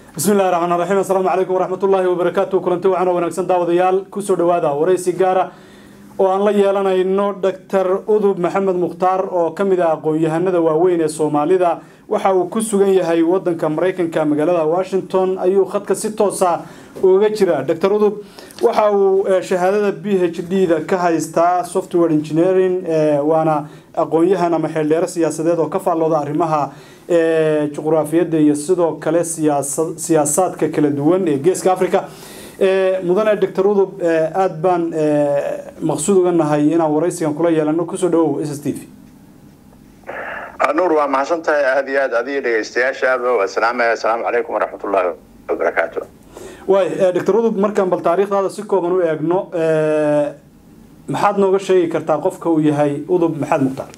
bismi illahi raxmaan raxiim assalaamu calaykum waraxmatullaahi wabarakaatu kulanti waxaan oo wanaagsan daawadayaal kusoo dhawaada waraysi gaara oo aan la yeelanayno doctor udub maxamed mukhtaar oo ka mid ah aqoon-yahanada waaweyn ee soomaalida waxa uu ku sugan yahay wadanka maraykanka magaalada washington ayuu khadka si toosa uga jira doctor udub waxa uu shahaadada b h d da ka haystaa software engineering waana aqoon-yahan ama xeeldheero siyaasadeed oo ka faallooda arrimaha juqraafiyadda iyo sidoo kale siyaasaadka kala duwan ee geeska africa mudane doctor udub aada baan maqsuud uga nahay inaan waraysigan kula yeelano kusoo dhawow s s t v nuur waa mahadsan tahay aada iyo aad adiga dhegeystayaashaaba waa salaamaya asalaamu calaykum waraxmatullaahi wabarakaatu waay doctor udub markaan bal taariikhdaada si kooban u eegno maxaad nooga sheegi kartaa qofka uu yahay udub maxamed mukhtaar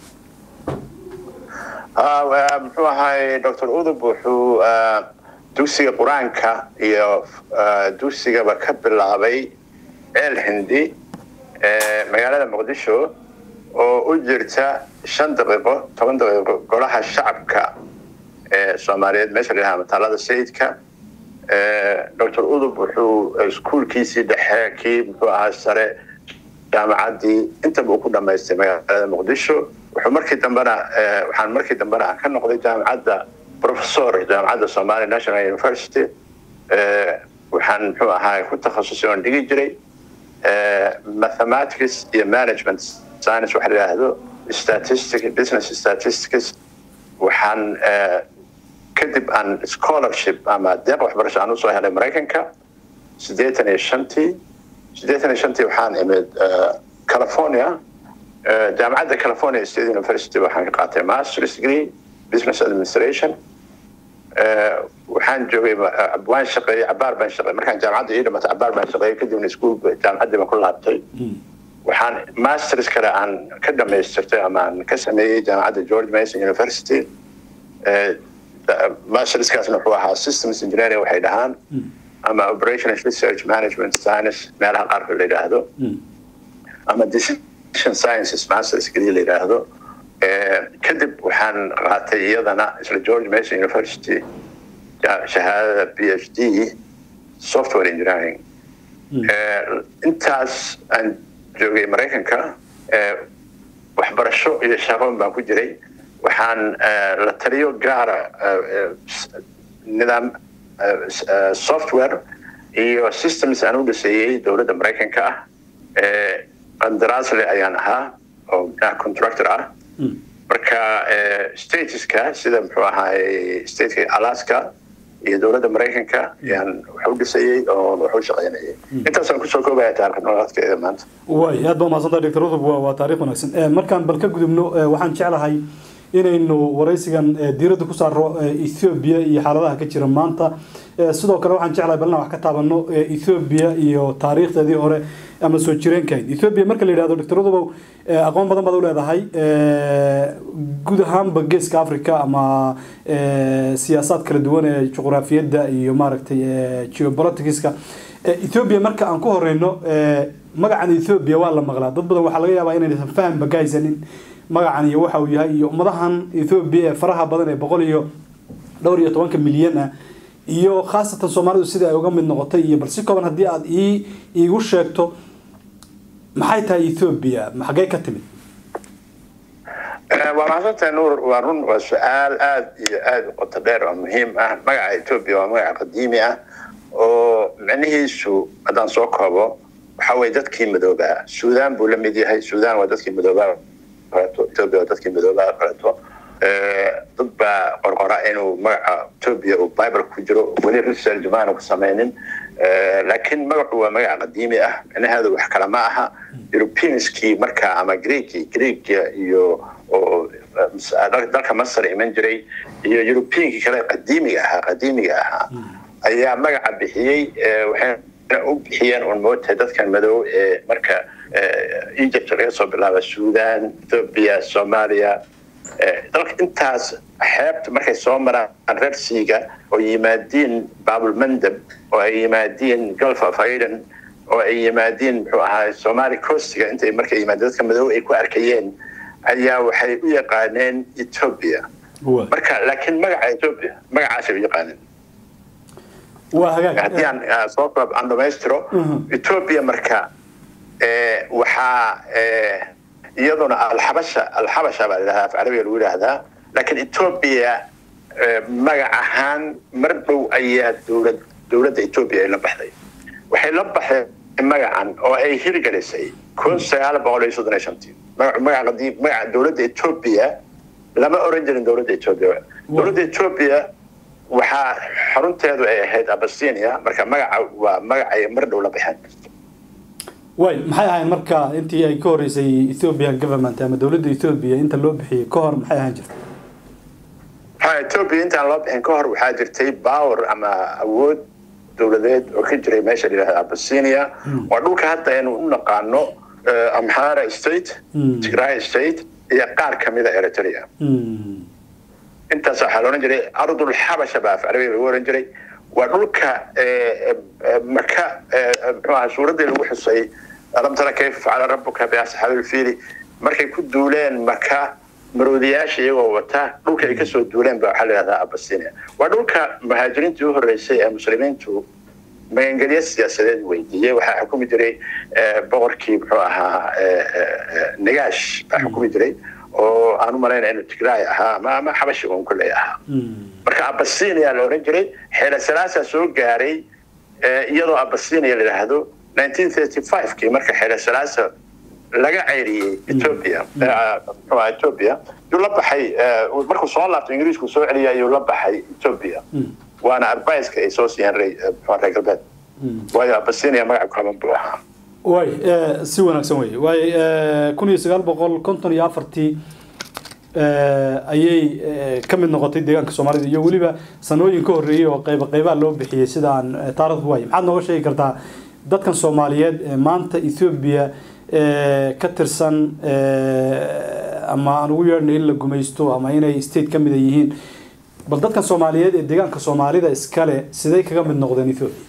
muxuu ahay doctor udub wuxuu dugsiga qur-aanka iyo dugsigaba ka bilaabay ceel hindi magaalada muqdisho oo u jirta shan daqiiqo toban daqiiqo golaha shacabka ee soomaaliyeed meesha la yhaha mataalada sayidka doctor udub wuxuu iskuolkiisii dhexe kii muxuu ahaa sare jaamacaddii intaba uu ku dhamaystay magaalada muqdisho wuxuu markii dambena waxaan markii dambena ka noqday jaamacadda professor jaamacadda somalia national university waxaan muxuu ahaa ku takhasusay oon dhigi jiray mathematics iyo management science waxa la yidhaahdo statistic business statistics waxaan kadib aan scholarship ama deeq waxbarasho aan usoo helay maraykanka siddeetan iyo shantii siddeetan iyo shantii waxaan imid california jaamacadda california state university waxaan ka qaatay masters degree business administration waxaan joogay waan shaqeeyey cabaar baan shaqeeyey markaan jaamacadda ii dhimatay cabaar baan shaqeeyey kadibna iskuul jaamacaddii baan ku laabtay waxaan masters kale aan ka dhamaystirtay ama aan ka sameeyey jaamacadda george mason university masterskaasna wuxuu ahaa systems engineering waxay dhahaan ama operational research management science meelaha qaarkood la yidhaahdo ama decision sciences masters degree la yidhaahdo kadib waxaan qaatay iyadana isla george mason university shahaadada b h d software engineering intaas aan joogay maraykanka waxbarasho iyo shaqoon baan ku jiray waxaan la taliyo gaara nidaam software iyo systems aan u dhiseeyey dowladda maraykanka ah qandaraasle ayaan ahaa oo contractor ah marka stateska sida muxuu ahaay stateka alaska iyo dowladda maraykanka ayaan wax u dhisayey oo wax u shaqeynayay intaasaan kusoo koobaya taarikh nololeedkeeda maanta way aad baa mahadsantaha doctor udub waa taarikh wanaagsan markaan bal ka gudubno waxaan jeclahay inaynu waraysigan diiradda ku saaro ethoobia iyo xaaladaha ka jira maanta sidoo kale waxaan jeclahay bal inaan wax ka taabano ethoobia iyo taariikhdeedii hore ama soo jireenkahayd ethoobia marka la yidhahdo doctor udubow aqoon badan baad u leedahay guud ahaanba geeska africa ama siyaasaad kala duwan ee juqraafiyadda iyo maaragtay geopoliticska ethoobia marka aan ku horeyno magacan ethoobia waa la maqlaa dad badan waxaa laga yaabaa inaysan fahanba ka haysanin magacan iyo waxa uu yahay iyo ummadahan ethoobia ee faraha badan ee boqol iyo dhowr iyo tobanka milyan ah iyo khaasatan soomaalidu sida ay uga mid noqotay iyo bal si kooban haddii aada ii iigu sheegto maxay tahay ethoobia xaggee ka timid waa mahadsantahay nuur waa run waa su-aal aada iyo aada u qoto dheer oo muhiim ah magaca ethoobia waa magaca qadiimi ah oo micnihiisu haddaan soo koobo waxa weye dadkii madoobaa sudan buu la mid yahay sudan waa dadkii madoobaa kaleeto ethoobia waa dadkii madoobaa kaleeto dad baa qorqora inuu magaca ethoobia uu bible ku jiro weli research maanu ku samaynin laakiin magacu waa magac qadiimi ah micnaheedu wax kale ma aha europeanskii marka ama greeki greekia iyo oo dalka masar iman jiray iyo europeankii kale qadiimiga ahaa qadiimiga ahaa ayaa magaca bixiyey waxayna u bixiyeen un moogtahay dadkan madow ee marka egypt laga soo bilaaba sudan ethoobia soomaaliya dalka intaas xeebta markay soo maraan rersiga oo yimaadiin babulmandab oo ay yimaadiin gulf of aden oo ay yimaadiin muxuu ahaa somali costiga intay markay yimaadeen dadka madow ay ku arkayeen ayaa waxay u yaqaaneen ethoobia marka laakiin magaca ethoobia magacaasay u yaqaaneen waa hagaag haddii aan ah, soo koob aan dhamaystiro ethiopia marka eh, waxaa eh, iyaduna alxabasha alxabasha baa ladhahdaa af carabiga lagu yidhaahdaa laakiin ethiopia eh, magac ahaan mar dhow ayaa dowlad dowladda ethiopia ay la baxday waxay la baxday magacan oo ay hirgelisay kun sagaal boqol iyo soddon iyo shantii magac magaca qadiim magaca dowladda ethiopia lama oran jirin dowladda ethiopia dowladda ethiopia waxaa xarunteedu ay ahayd abasinia marka magaca waa magacay mar dhow la baxeen way maxay ahayn marka intii ay ka horeysay ethiopian government ama dowladda ethiopia inta loo bixiyey ka hor maxay ahaan jirta ha ethiopia intaan loo bixin ka hor waxaa jirtay power ama awood dowladeed oo ka jiray meesha la yidhahda abasinia waa dhulka hadda aynu u naqaano eh, amhara state Mm. tigray state iyo qaar kamida eritrea Hmm. intaas waxaa la ohan jiray ardul xabasha baa af carabiga lagu oran jiray waa dhulka eh, eh, maka eh, muxuu ahaa suuraddii lagu xusay alam tara kayfa facala rabuka biasxaabil fiili markay ku duuleen maka maroodiyaasha iyagoo wata dhulka ay kasoo duuleen ba waxaa la yidhahdaa abasinia waa dhulka muhaajiriintii u horeysay ee muslimiintu magangelyo siyaasadeed weydiiyey waxaa xukumi jiray eh, boqorkii muxuu ahaa eh, eh, eh, nagaash baa xukumi jiray oo aan u malayna inuu tigraay ahaa ama ama xabashi uun kulley ahaa Hmm. marka abasinia la oran jiray xeela salaasaa soo gaaray eh, iyadoo abasinia la yidhaahdo 1935kii marka xeela salaasa laga ceyriyey ethiopia eh, muxuu ahaa ethiopia yuu la baxay eh, markuu soo laabto ingiriisku soo celiyay ayuu la baxay ethiopia Hmm. waana advice-ka ay soo siiyeen re- eh, muxuu ahaa reer galbeed Hmm. waayo abasinia magaca kooban buu ahaa way eh, si wanaagsan wey way kun iyo sagaal boqol konton iyo afartii eh, ayay eh, ka mid noqotay deegaanka soomaalida iyo weliba sanooyin ka horreeyey oo qayba qaybaa loo bixiyey sida aan eh, taariikhdu waay maxaad nooga sheegi kartaa dadkan soomaaliyeed ee maanta ethiopia eh, ka tirsan eh, ama aan ugu yeedhnay in la gumaysto ama inay state ka mida yihiin bal dadkan soomaaliyeed ee deegaanka soomaalida iskale siday kaga mid noqdeen ethiopia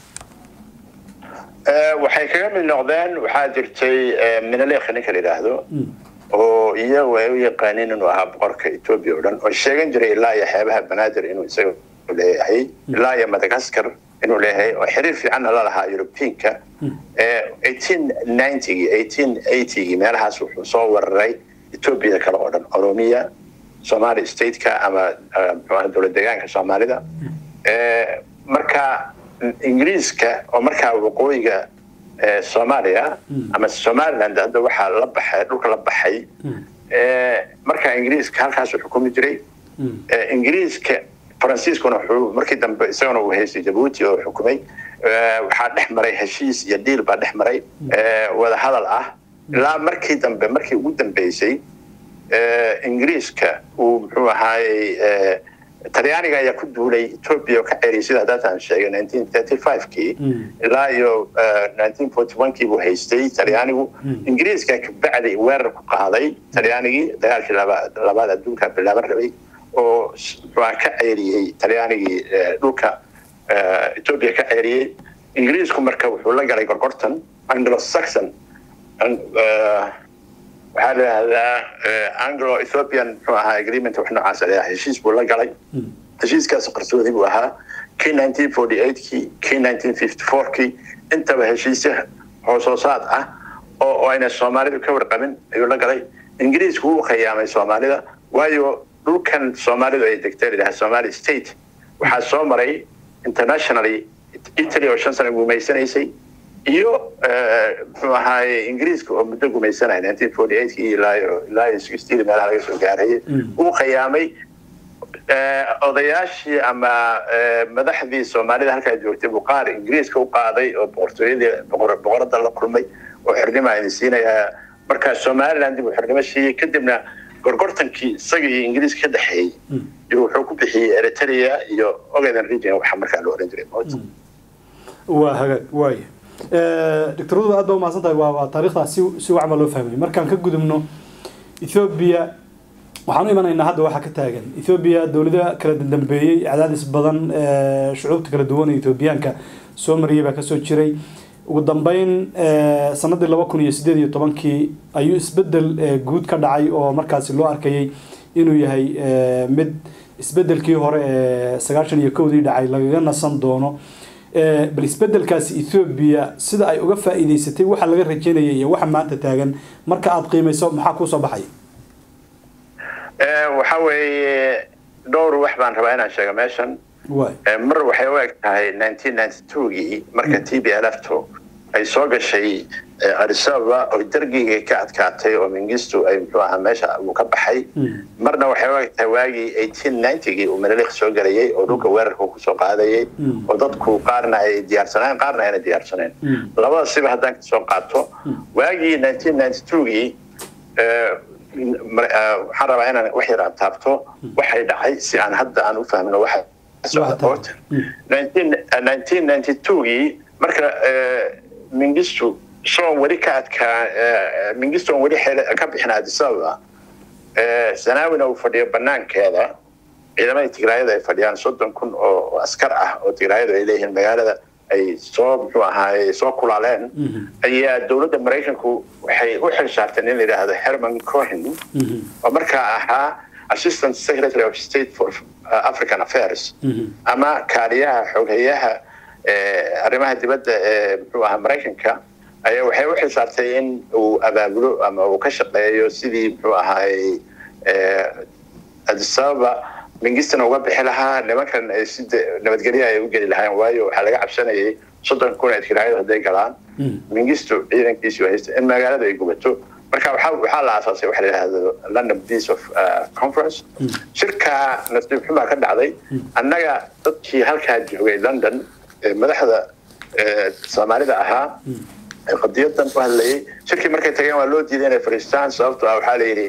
Eh, waxay kaga mid noqdeen waxaa jirtay eh, minaleekh ninka la yidhaahdo Mm. oo iyagu ay u yaqaaniin inuu ahaa boqorka ethiopia oo dhan oo sheegan jiray ilaa iyo xeebaha banaadir inuu isaga leeyahay ilaa iyo madagascar inuu leeyahay oo xiriir fiicanna la lahaa europeanka Eh, 1890gii 1880gii meelahaas wuxuu soo wararay ethiopia kale oo dhan oromiya somali stateka ama eh, muxuu ahaa dowlad deegaanka soomaalida Eh, marka ingiriiska oo markaa waqooyiga eh, soomaaliya ama somaliland hadda waxaa la baxay dhulka la baxay Eh, markaa ingiriiska halkaasuu xukumi jiray Mm. Eh, ingiriiska faransiiskuna wuxuu markii dambe isaguna uu haystay jabuuti oo xukumay Eh, waxaa dhex maray heshiis iyo diil baa dhex maray eh, wada hadal ah ilaa markii dambe markii ugu dambeysay eh, ingiriiska uu muxuu ahaayey eh, talyaaniga ayaa ku duulay ethiopia oo ka ceriyay sida haddaataan sheegay 1935kii Mm. ilaa iyo eh, 1941kii buu haystay talyaanigu ingiriiska kabacdi weerar ku qaaday talyaanigii dagaalkii laba- labaad adduunka bilaaban rabay oo s- muxuu ahaa ka ceeriyey talyaanigii eh, dhulka eh, ethiopia ka ceeriyey ingiriisku marka wuxuu la galay gorgortan anglo saxon Ang- eh, waxaa la yidhahdaa eh, anglo ethiopian muxuu ahaa agreement wax noocaas ah heshiis buu la galay Mm. heshiiskaas qarsoodi buu ahaa kii 1948kii kii 1954kii intaba heshiisya hoosoosaad ah oo oo ayna soomaalidu ka warqabin ayuu la galay ingiriisku wuu khiyaamay soomaalida waayo dhulkan soomaalidu ay degtay la yidhaha somali state waxaa soo maray internationally italy oo shan sano gumaysanaysay iyo eh, muxuu ahaaye ingiriiska oo muddo gumaysanaya 1948kii ilaa iyo ilaa iyo 60 meelaha laga soo gaarayay Mm. wuu khiyaamay Eh, odayaashii ama eh, madaxdii soomaalida halkaa joogtay buu qaar ingiriiska u qaaday oo boqortooyadii boqor- boqorada la kulmay oo xornimo idin siinayaa markaa somaliland buu xornimo siiyey kadibna gorgortankii isaga iyo ingiriiska ka dhexeeyey iyo wuxuu ku bixiyey eritrea iyo ogaden region waxa markaa la oran jiray waa hagaag waay doctoradu aad baa umahadsan tahay waa waa taariikhdaa si si wacba loo fahmay markaan ka gudubno ethiopia waxaan u imanaynaa hadda waxaa ka taagan ethiopia dowlada kala dambeeyey cadaadis badan eh, shucuubta kala duwan ee ethoobiyaanka soo mariyay baa kasoo jiray ugu dambeyn eh, sanadii laba kun iyo sideed iyo tobankii ayuu isbedel eh, guud ka dhacay oo markaasi loo arkayay inuu yahay eh, mid isbedelkii hore ee sagaashan iyo kowdii dhacay lagaga nasan doono bal isbedelkaasi ethoobiya sida ay uga faa'iidaysatay waxa laga rajaynaya iyo waxa maanta taagan marka aada qiimayso maxaa kuusoo baxaya waxa weeye dhowr wax baan rabaa inaan sheego meeshan mar waxay u eg tahay nineteen ninety two-gii marka t b l f to ay soo gashay arisaba oo dargiga ka adkaatay oo mingistu ay muxuu ahaa meesha uu ka baxay marna waxay u eg tahay waagii eighteen ninety-gii uu menelik soo galayay oo dhulka weerarka kusoo qaadayay oo dadku qaarna ay diyaarsaneen qaarna ayna diyaarsaneen labada siba haddaan kasoo qaato waagii nineteen ninety two-gii waxaan rabaa inaan wax yar aan taabto waxay dhacay si aan hadda aan u fahmno waxa socda nineteen ninety two-gii marka mingistu soon weli ka adkaa mingistu on weli ka bixin adisababa sanaawina uu fadhiyo banaankeeda ciidamada tigraayada ay fadhiyaan soddon kun oo askar ah oo tigraayadu ay leeyihiin magaalada ay soo muxuu ahaay soo kulaaleen ayaa dowladda maraykanku waxay u xil saarteen in la yidhaahdo herman cohen oo markaa ahaa assistant secretary of state for african affairs ama kaaliyaha xoghayaha arrimaha dibadda ee muxuu ahaa maraykanka ayaa waxay u xilsaartay in uu abaabulo ama uu ka shaqeeyo sidii muxuu ahaay adisababa mingistana uga bixi lahaa nimankan ay si nabadgelya ay u geli lahaayeen waayo waxaa laga cabsanayay soddon kun ee tigraayadu hadday galaan mingistu ciidankiisu haysta in magaalada ay gubato marka waxaa la aasaasay waxa la yidhahdo london peace of conference shirka nasiib xumaa ka dhacday annaga dadkii halkaa joogay london madaxda soomaalida ahaa qadiyadan u hadlayay shirkii markay tageen waa loo diiday inay fadhiistaan sababto ah waxaa la yidhi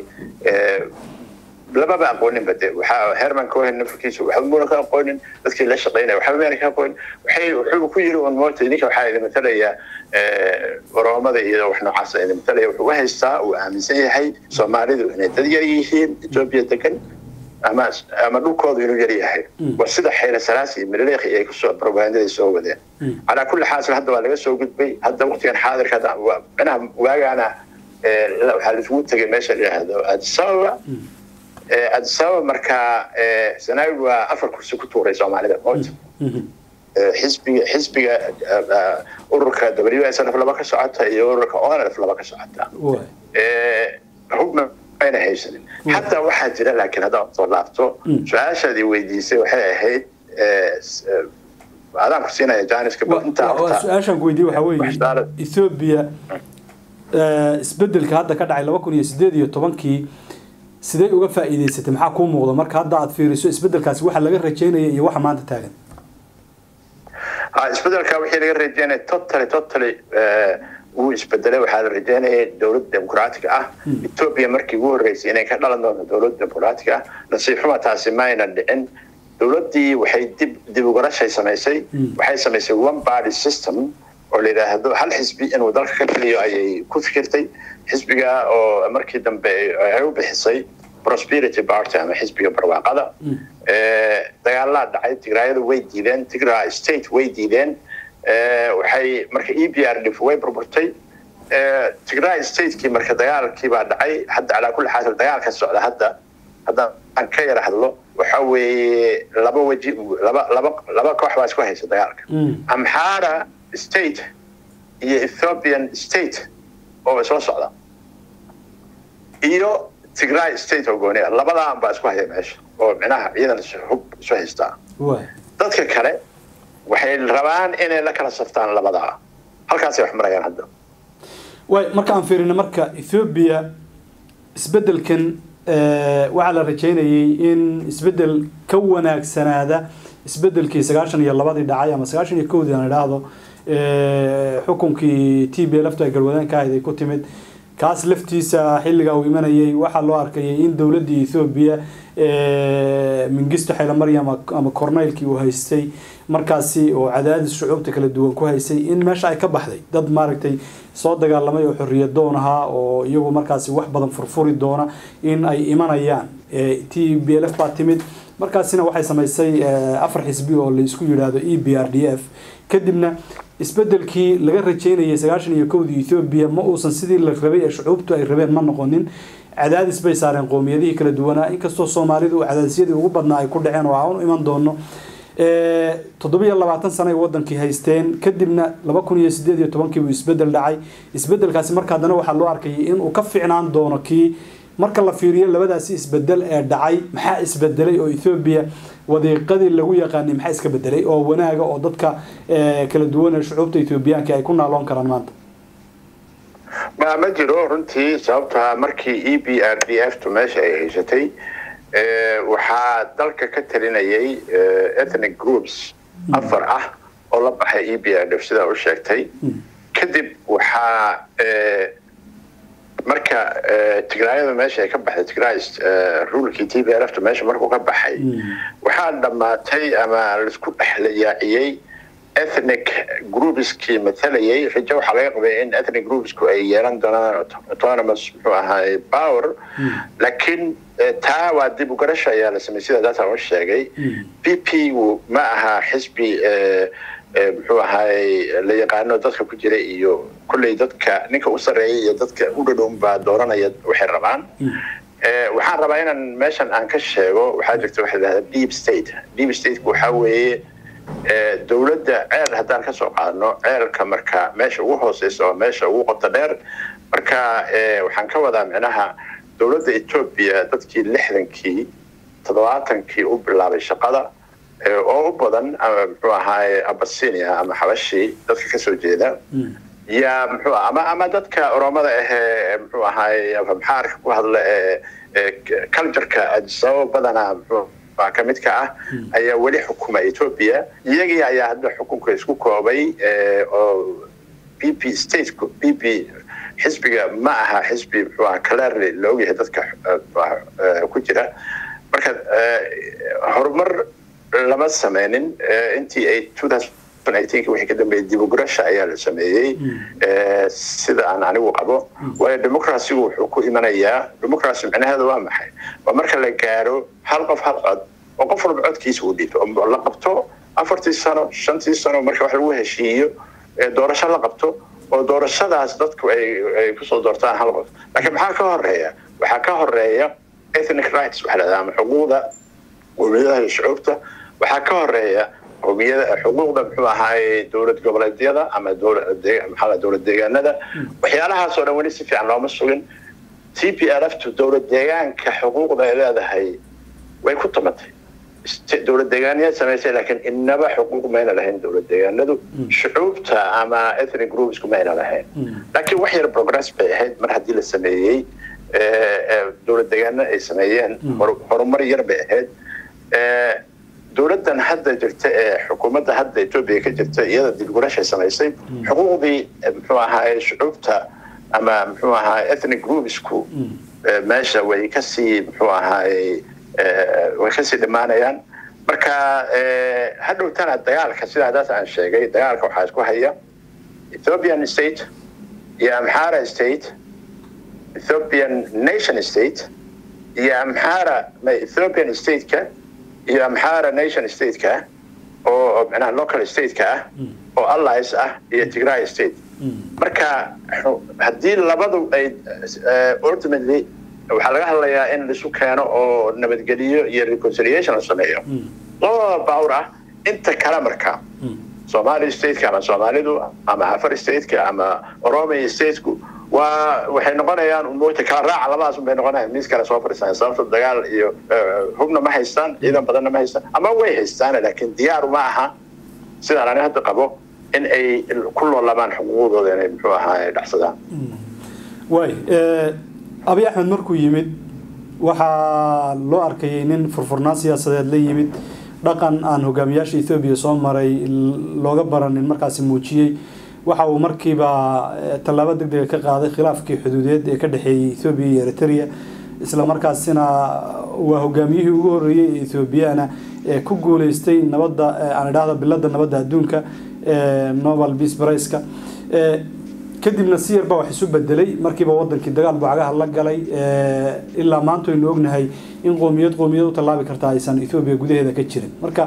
lamaba aqoonin bade waxaa herman cohen nafarkiisu waxba muuna ka aqoonin dadkii la shaqeynaya waxba meena ka aqoonin waxay wuxuu ku yiri un moota idinka waxaa idin matalaya oroomada iyo wax noocaas idin matalaya wuxuu u haystaa uu aaminsan yahay soomaalidu inay dad yar yihiin etoobiya degan ama ama dhulkoodu inuu yar yahay waa sida xayla salaasi iyo mililiikhi ay kusoo propagandaday soo wadeen calaa kulli xaasil hadda waa laga soo gudbay hadda waqtigan xaadirka micnaha waagaana waxaa laisugu tegay meesha la yidhaahdo adisababa adisababa markaa sanaawi waa afar kursi ku tuuray soomaalida moota xisbiga xisbiga ururka w s n f laba ka socota iyo ururka onf laba ka socota hubna ayna haysanin xataa waxaa jira laakiin haddaan soo laabto su-aashaadii weydiisay waxay ahayd adaan ku siinaya janiska su-aashaan ku weydiye waxaa weeye ethoobia isbedelka hadda ka dhacay laba kun iyo sideed iyo tobankii sidee uga faa'iidaysatay maxaa kuu muuqda marka hadda aad fiiriso isbedelkaasi waxa laga rajaynaya iyo waxa maanta taagan isbedelka wixii laga rajaynaya totally totally wuu isbedelay waxaa la rajaynayay dowlad dimuqraatiga ah etoobiya markii ugu horreysay inay ka dhalan doonto dowlad dimuqraatiga ah nasiib xuma taasi mayna dhicin dowladdii waxay dib dib ugarashay samaysay waxay samaysay one body system oo la yidhaahdo hal xisbi inuu dalka ka geliyo ayay ku fikirtay xisbiga oo markii dambe ay u bixisay prosperity party ama xisbiga barwaaqada dagaalaa dhacay tigraayadu way diideen tigray state way diideen waxay marka e b r dif way burburtay tigray statekii marka dagaalkii baa dhacay hadda calaa kulli xaal dagaalka socda hadda haddaan aan ka yara hadlo waxa weeye laba weji laba laba laba koox baa isku haysa dagaalka amxara state iyo ethiopian state oo soo socda iyo tigray state oo gooniya labadaan baa isku haya meesha oo micnaha ciidan hub isu haystaa dadka kale waxay rabaan inay la kala saftaan labadaa halkaasay wax marayaan hadda way marka aan fiirino marka ethoobia isbedelkan waxaa la rajaynayay in isbedel ka wanaagsanaada isbedelkii sagaashan iyo labadii dhacay ama sagaashan iyo kowdii aan idhaahdo xukunkii t b laftu ay galwadeen ka ahayd ay ku timid kaas laftiisa xilligaa uu imanayay waxaa loo arkayay in dowladdii ethoobiya mingisto xaylomaryam ama corneylkii uu haystay markaasi oo cadaadis shucuubta kala duwan ku haysay in meesha ay ka baxday dad maaragtay soo dagaalamay oo xorriyad doon ahaa oo iyagu markaasi wax badan furfuri doona in ay imanayaan t b l f baa timid markaasina waxay samaysay afar xisbi oo laisku yidhaahdo e b r d f kadibna isbedelkii laga rajaynayay sagaashan iyo kowdii ethoobiya ma uusan sidii la rabay ee shucuubtu ay rabeen ma noqonin cadaadis bay saareen qoomiyadihii kala duwanaa inkastoo soomaalidu cadaadisyadii ugu badnaa ay ku dhaceen oo aan u iman doono toddobiyo labaatan sano ay wadankii haysteen kadibna laba kun iyo sideed iyo tobankii buu isbedel dhacay isbedelkaasi marka haddana waxaa loo arkayay inuu ka ficnaan doono kii marka la fiiriyo labadaasi isbedel ee dhacay maxaa isbedelay oo ethoobiya wadiiqadii lagu yaqaanay maxaa iska bedelay oo wanaaga oo dadka kala duwan ee shucuubta ethoobiyaanka ay ku naaloon karaan maanta ma ma jiro runtii sababtaa markii e b r d f tu meesha ay haysatay waxaa dalka ka talinayay ethnic groups afar ah oo la baxay e b r d f sidaa u sheegtay kadib waxaa marka tigraayada meesha ay ka baxday tigrais rulkii t b r f tu meesha markuu ka baxay waxaa dhammaatay ama laisku dhexlayaaciyey ethnic groupskii matalayay rajo waxaa laga qabay in ethnic groupsku ay yeelan doonaan autonomous muxuu ahaay power laakiin taa waa dib u garasha ayaa la sameeyey sida data u sheegay p p ma aha xisbi muxuu ahaay la yaqaano dadka ku jira iyo kulley dadka ninka u sarreeya iyo dadka u dhadhown baa dooranaya waxay rabaan waxaan rabaa inaan meeshan aan ka sheego waxaa jirta waxa la yidhahda deep state deep stateku waxaa weeye dowladda ceel haddaan ka soo qaadno ceelka marka meesha ugu hooseysa oo meesha ugu qoto dheer marka waxaan ka wadaa micnaha dowladda etoobiya dadkii lixdankii toddobaatankii u bilaabay shaqada oo u badan ama muxuu ahaay abasinia ama xabashii dadka kasoo jeeda yaa muxuu ama ama dadka oromada ahee muxuu ahaay maxaarka ku hadla ee cultureka adisababa badanaa muxuu ka mid ka ah ayaa weli xukuma etoobiya iyagii ayaa hadda xukunka isku koobay oo b p stateku b p xisbiga ma aha xisbi muxuu aha clearly la ogyahay dadka ku jira marka horumar lama sameynin intii ay wixii ka dambeeyay dibogurasha ayaa la sameeyey sida aan anigu qabo waayo democracygu wuxuu ku imanayaa democracy micnaheedu waa maxay waa marka la gaaro hal qof hal cod oo qof walba codkiisa uu dhiibto oo la qabto afartii sano shantii sano marka wax lagu heshiiyo doorasho la qabto oo doorashadaas dadku ay kusoo doortaan hal qof laakiin maxaa ka horeeya waxaa ka horeeya ethnic rights waxaa lahahdaa ama xuquuqda qowmiyadaha iyo shucuubta waxaa ka horeeya xuquuqda muxuu ahaay dowlad goboleedyada ama maxaa dowlad deegaanada waxyaalahaasoo dhan weli si fiican looma sugin t p r f tu dowlad deegaanka xuquuqda ay leedahay way ku tamatay dowlad deegaanyaad samaysay laakiin inaba xuquuq mayna lahayn dowlad deegaanadu shucuubta ama ethnic groupsku mayna lahayn laakiin wax yar progress bay ahayd mar haddii la sameeyey dowlad deegaano ay sameeyeen horumar yar bay ahayd dowladdan hadda jirta ee xukuumadda hadda etoobiya ka jirta iyada dibgurashay samaysay xuquuqdii muxuu ahaay shucuubta ama muxuu ahaay ethnic groupsku meesha way kasii muxuu ahaay way kasii dhammaanayaan marka hadhowtana dagaalka sida haddaas aan sheegay dagaalka waxaa isku haya ethiopian state iyo amhara state ethiopian nation state iyo amhara ethiopian stateka iyo amhara nation stateka oo micnaha local stateka ah oo allies ah iyo tigray state marka haddii labadu ay ultimately waxaa laga hadlayaa in laisu keeno oo nabadgeliyo iyo reconciliation la sameeyo labada bawr ah inta kale marka somali stateka ama soomaalidu ama afar stateka ama oromia stateku waa waxay noqonayaan moogta kala raaca labadaas un bay noqonayaan miis kale soo fadhiistaan sababta dagaal iyo hubna ma haystaan ciidan badanna ma haystaan ama way haystaan laakiin diyaaru ma aha sidaan ani hadda qabo in ay ku loolabaan xuquuqdooda inay muxuu ahaa dhacsadaan waay abi axmed markuu yimid waxaa loo arkayay nin furfurnaan siyaasadeed la yimid dhaqan aan hogaamiyaasha ethoobiya soo maray looga baranin markaasi muujiyey waxa uu markiiba tallaabo deg dega ka qaaday khilaafkii xuduudeed ee ka dhexeeyey ethoobiya iyo eritrea isla markaasina waa hogaamiyihii ugu horreeyey ee ethoobiyaana ee ku guuleystay nabadda aan idhaahda bilada nabadda adduunka nobel peace price-ka kadibna si yarba wax isu bedelay markiiba wadankii dagaal bucagaha la galay ilaa maanta aynu ognahay in qoomiyad qoomiyad u tallaabi karta aysan ethoobiya gudaheeda ka jirin marka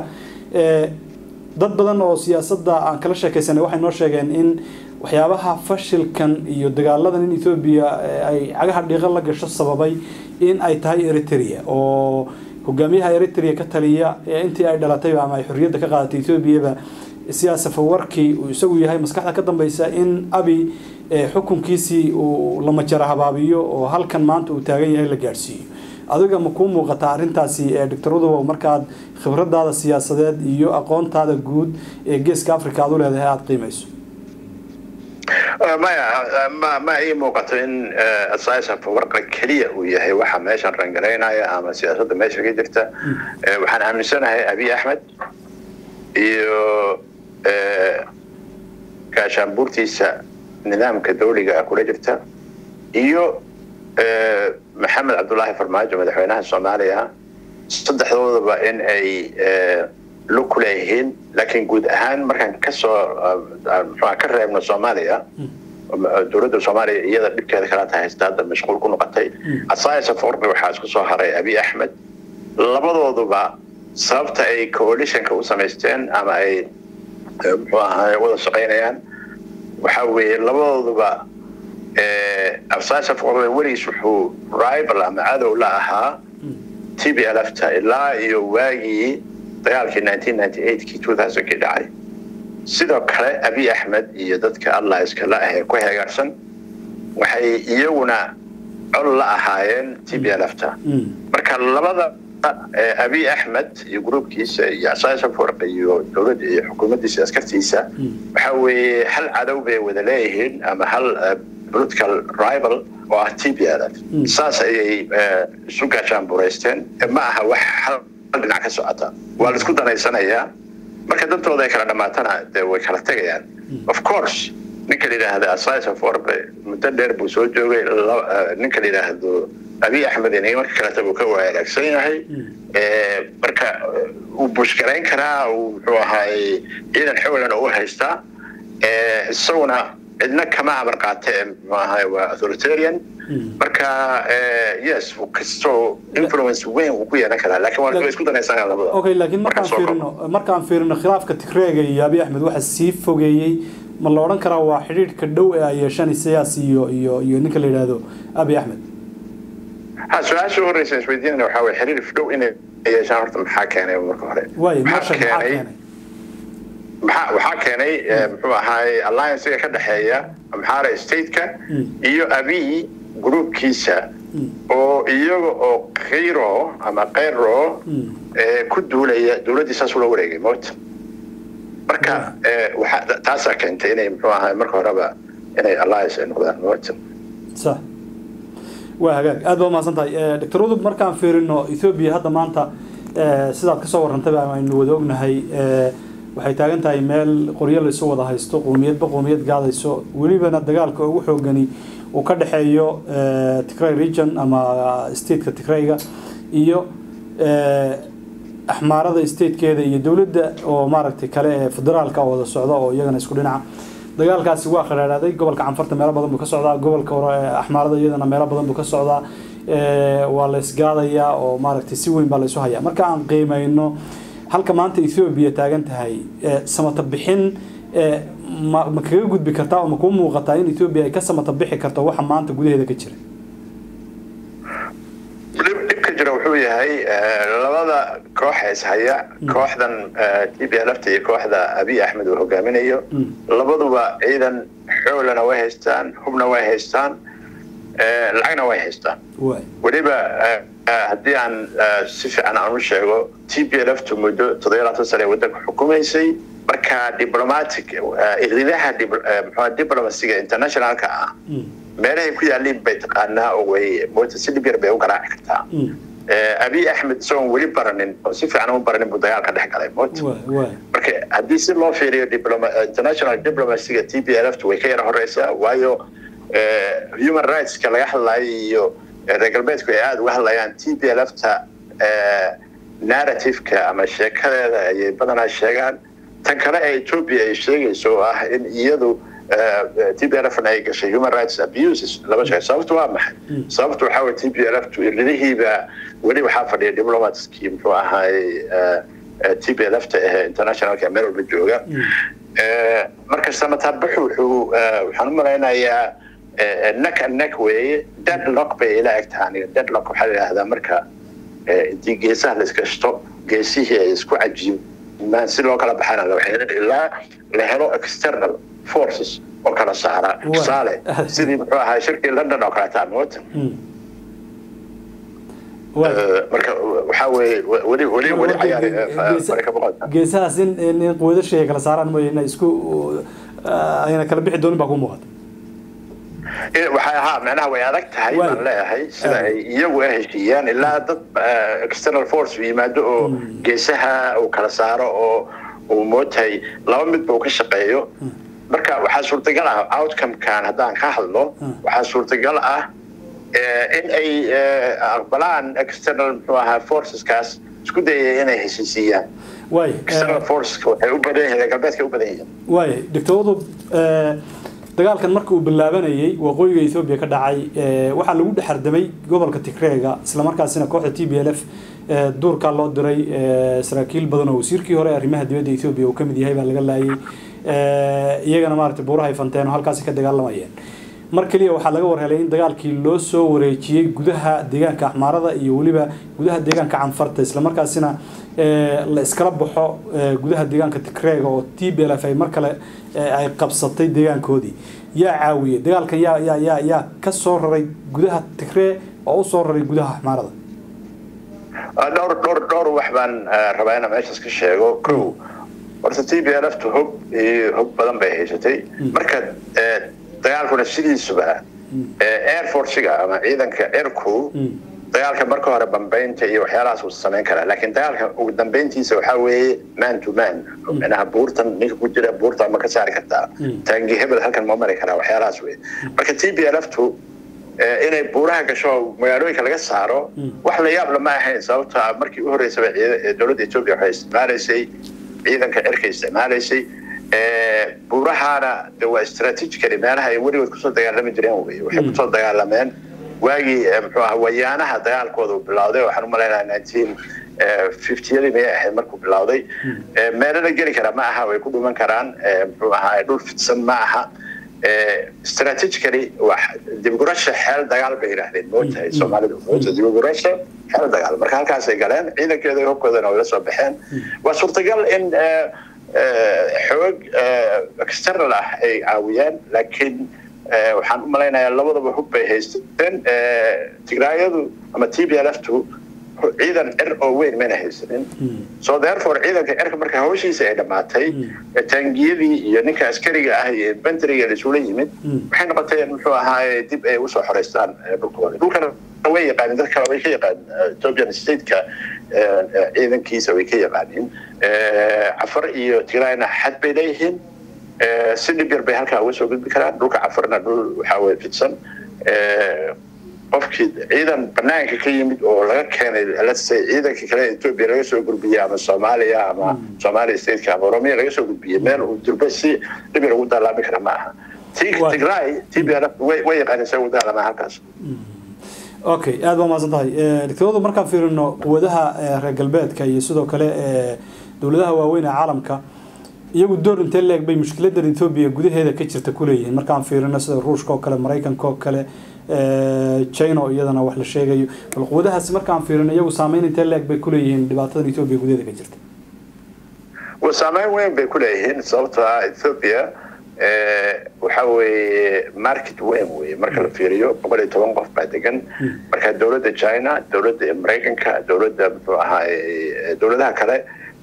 dad badan oo siyaasadda aan kala sheekaysanay waxay noo sheegeen in waxyaabaha fashilkan iyo dagaaladan in ethoobiya ay cagaha dhiiqan la gasho sababay in ay tahay eritrea oo hogaamiyaha eritrea ka taliya ee intii ay dhalatay ama ay xorriyadda ka qaadatay ethoobiaba siyaasa fawarkii uu isagu yahay maskaxda ka dambeysa in abi xukunkiisii uu la majara habaabiyo oo halkan maanta uu taagan yahay la gaadhsiiyo adiga ma kuu muuqataa arrintaasi doctor udobow markaad khibradaada siyaasadeed iyo aqoontaada guud ee geeska africa aad u leedahay aada qiimayso maya ma ma ii muuqato in asaasan fawarqa keliya uu yahay waxa meeshan rangaraynaya ama siyaasadda meesha ka jirta waxaan aaminsanahay abiy axmed iyo gaashaanbuurtiisa nidaamka dawliga kula jirta iyo maxamed cabdullaahi farmaajo madaxweynaha soomaaliya saddexdoodaba in ay lug ku leeyihiin laakiin guud ahaan markaan kasoo mxua ka reebno soomaaliya dowladda soomaaliya iyada dhibkeeda kalaata haysta hadda mashquul ku noqotay asayasa forni waxaa isku soo haray abiy axmed labadooduba sababta ay coalitionka u samaysteen ama ay muxuu ahaay wada shaqaynayaan waxa weeye labadooduba asayasa forni weligiis wuxuu rival ama cadow la ahaa t b lfta ilaa iyo waagii dagaalkii kii kii dhacay sidoo kale abiy axmed iyo dadka allah iskala ah ee ku heegaarsan waxay iyaguna col la ahaayeen t b lfta marka labada abiy axmed iyo gruubkiisa iyo asasa forq iyo dowladda iyo xukuumaddiisa askartiisa waxa weeye hal cadow bay wada leeyihiin ama hal political rival oo ah t b lf saas ayay isu gaashaan buraysteen ma aha wax hal dhinac ka socota waa la isku danaysanayaa marka dantooda ay kala dhamaatana de way kala tegayaan of course ninka la yidhaahda asisa forbe muddo dheer buu soo joogay ninka la yidhaahdo abiy axmed inay marka kaleta buu ka wanaagsan yahay marka uu bushgarayn karaa uu muxuu ahaay ciidan xowlan u haystaa isaguna cidna kama amar qaate muxuu ahaay waa authoritarian marka yes kastoo influence weyn uu ku yeelan karaa laakiin waa isku danaysanaa labada okay laakiin markaan fiirino markaan fiirino khilaafka tigreega iyo abiy axmed waxa sii fogeeyey ma la odhan karaa waa xidhiidhka dhow ee ay yeeshaan siyaas iyo iyo iyo ninka la yidhaahdo abiy axmed ha su-aasha horeysa isweydiinana waxaa weye xiriir dhow inay yeeshaan horta maxaa keenay marka hore waay meesha maxaa keenay maxaa waxaa keenay muxuu ahaay alliancega ka dhexeeya amxaara stateka iyo abiy groupkiisa oo iyaga oo kayro ama kayro ku duulaya dowladdii saas ula wareegay mota marka taasaa keentay inay muxuu ahaay marka horeba inay alliance ay noqdaan mota sax waa hagaag aad baa umahadsan tahay doctor udub markaan fiirino ethoobia hadda maanta sidaad kasoo warrantayba aynu wada ognahay waxay taagan tahay meel qoryo la isu wada haysto qowmiyadba qowmiyad gaadayso welibana dagaalka ugu xoogani uu ka dhexeeyo tigray region ama stateka tigrayga iyo axmaarada statekeeda iyo dowladda oo maaragtay kale ee federaalka wada socda oo iyagana isku dhinaca dagaalkaasi waa khadhaadhaaday gobolka canfarta meelo badan buu ka socdaa gobolka hore axmaarada iyadana meelo badan buu ka socdaa waa la isgaadayaa oo maaragtay si weyn baa la isu hayaa marka aan qiimayno halka maanta ethoobia taagan tahay samata bixin ma ma kaga gudbi kartaa oo ma kuu muuqataa in ethoobia ay ka samata bixi karto waxa maanta gudaheeda ka jira dhibka jira wuxuu yahay labada koox ishaya kooxdan t b lfta iyo kooxda abiy axmed uu hogaaminayo labaduba ciidan xoolana way haystaan hubna way haystaan lacagna way haystaan weliba haddii aan si fiican aan u sheego t b lftu muddo toddobiya labaatan sane ee waddanka xukumaysay marka diplomatic iridaha mxua diplomasiga internationalka ah meelahay ku yaaliin bay taqaanaa oo way moota si dhib yar bay u garaaci kartaa abiy axmed isagoon weli baranin oo si fiican u baranin buu dagaalka dhex galay moota marka haddii si loo fiiriyo international diplomacyga t b lftu way ka yara horeysaa waayo human rightska laga hadlayo iyo reer galbeedku ay aada uga hadlayaan t b lfta narrativeka ama sheekadeeda ayay badanaa sheegaan tan kale ee ethoobia ay sheegayso oo ah in iyadu t b lfn ay gashay human rights abuses laba sheeg sababtu waa maxay sababtu waxaa weye t b lftu irlidihiiba weli waxaa fadhiya diplomatskii muxuu ahaay t b lfta ee internationalka meel walba jooga marka samatabaxu wuxuu waxaan u malaynayaa neck and neck weeye deadlock bay ila eg tahay aniga deadlock waxaa la yidhahdaa marka intii geesaha la iskashto geesihii ay isku cajiimaan si loo kala baxana la waxaynin ilaa la helo external forces oo kala saara tusaale sidii muxuu ahaa shirkii london oo kaleeta amoota marka waxaa weeye weli weli weli cayaar ka muuqata geesahaas in in quwadashay ay kala saaraan mooye inay isku ayna kala bixi doonin baa ku muuqata waxay ahaa macnaha way adag tahay baan leeyahay sida ay iyagu a heshiiyaan ilaa dad external force yimaado oo geesaha uu kala saaro oo uu mootahay laba midba uu ka shaqeeyo marka waxaa suurtagal ah outcomekan haddaan ka hadlo waxaa suurtagal ah in ay aqbalaan external muxuu ahaa forceskaas isku dayaya inay heshiisiiyaan waay external forceska waxay u badan yihiin galbeedka u badan yihiin waay doctoradu dagaalkan marka uu bilaabanayay waqooyiga ethoobia ka dhacay waxaa lagu dhexardamay gobolka tigreega islamarkaasina kooxda t b l f duurkaa loo diray saraakiil badan oo wasiirkii hore arrimaha dibadda ethoobia uu ka mid yahay baa laga laayay iyagana maaragtay buurahay fanteen oo halkaasi ka dagaalamayeen mar keliya waxaa laga warhelay in dagaalkii loo soo wareejiyey gudaha deegaanka axmaarada iyo weliba gudaha deegaanka canfarta islamarkaasina la iskala baxo gudaha deegaanka tigreega oo t b l f ay mar kale ay qabsatay deegaankoodii yaa caawiyey dagaalkan yaa yaa yaa yaa ka soo raray gudaha tigree oo u soo raray gudaha axmaarada dhowr dhowr dhowr wax baan rabaa inaan meeshaas ka sheego kow horta t b l f tu hog iyo hog badan bay haysatay marka dagaalkuna sidiisuba air forcega ama ciidanka cirku dagaalka marka hore bambaynta iyo waxyaalahaas uu samayn karaa laakiin dagaalka ugu dambayntiisa waxaa weeye man to man micnaha buurtan ninka ku jira buurta ma ka saari kartaa taangi hebel halkan ma mari karaa waxyaalahaas weye marka t b l f tu inay buuraha gasho magaalooyinka laga saaro wax la yaab lama ahayn sababta markii u horreysaba dowladda etoobiya waxay isticmaalaysay ciidanka cirka isticmaalaysay buurahaana de waa strategically meelaha ay weligood kusoo dagaalami jireen wey waxay kusoo dagaalameen waagii muxuu aha wayaanaha dagaalkooda uu bilowday waxaan u malaynaha nineteen fiftiyadii mayay ahayd markuu bilowday meelana geli kara ma aha way ku dhuman karaan muxuu ahaa dhul fidsan ma aha strategically dibgurasha xeel dagaal bay yidhaahdeen mootahay soomaalidu moota dibgurasha xeel dagaal marka halkaasay galeen ciidankeeda hobkoodana way la soo baxeen waa suurtagal in xoog external ah ay caawiyeen laakiin waxaan u malaynayaa labadaba hub bay haysteen tigraayadu ama t b l f tu ciidan cir oo weyn mayna haysanin so therefore ciidanka cirka marka hawshiisa ay dhammaatay taangiyadii iyo ninka askariga ah iyo inventoryga laisula yimid waxay noqoteen muxuu ahaaye dib ay usoo xoreystaan dhulkooda dhulkana way yaqaanin dad kale way ka yaqaanin ethiopian stateka ciidankiisa way ka yaqaanin cafar iyo tigraayna xad bay leeyihiin si dhib yar bay halkaa uga soo gudbi karaan dhulka cafarna dhul waxaa weye fidsan qofkii ciidan banaanka ka yimid oo laga keenay let's say ciidankii kale ethiopia laga soo gudbiyey ama soomaaliya ama somalia stateka ama oromiya laga soo gudbiyey meel uu durba si dhib yar ugu daalaami kara ma aha tigray t b l way yaqaanin se ugu daalamaa halkaas okay aada baa mahadsan tahay doctoradu markaan fiirino quwadaha reer galbeedka iyo sidoo kale dowladaha waaweyn ee caalamka iyagu door intee leeg bay mushkiladan ethoobia gudaheeda ka jirta kuleeyihiin markaan fiirino sida ruushka oo kale maraykanka oo kale china oo iyadana wax la sheegayo bal quwadahaasi markaan fiirino iyagu saameyn intee leeg bay kuleeyihiin dhibaatadan ethoobia gudaheeda ka jirta wa saameyn weyn bay kuleeyihiin sababtoo ah ethoobia waxa weeye market weyn weye marka la fiiriyo boqol iyo toban qof baa degan marka dowladda china dowladda maraykanka dowladda muxuu ahaay dowladaha kale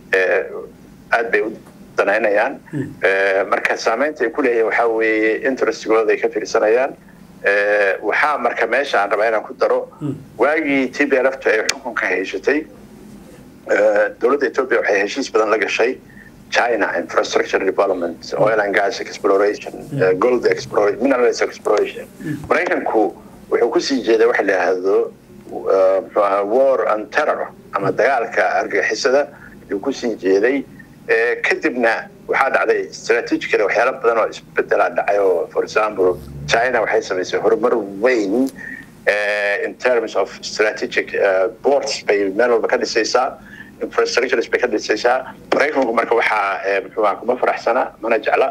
aad bay u danaynayaan marka saameynta ay kuleeyihiin waxaa weeye interestigooda ay ka fiirsanayaan waxaa marka meesha aan rabaa inaan ku daro waagii t b l f ay xukunka hayshatay dowladda ethiopia waxay heshiis badan la gashay china infrastructure development oil and gas exploration gold exploration minerals exploration maraykanku wuxuu kusii jeeday waxa la yidhaahdo muxuu ahaa war and terror ama dagaalka argagixisada ayuu kusii jeeday kadibna waxaa dhacday strategically waxyaalo badan oo isbedelaa dhacay oo for example china waxay samaysay horumar weyn in terms of strategic ports bay meel walba ka dhisaysaa infrastructures bay ka dhisaysaa maraykanku marka waxaa muxuu ahaa kuma faraxsana mana jecla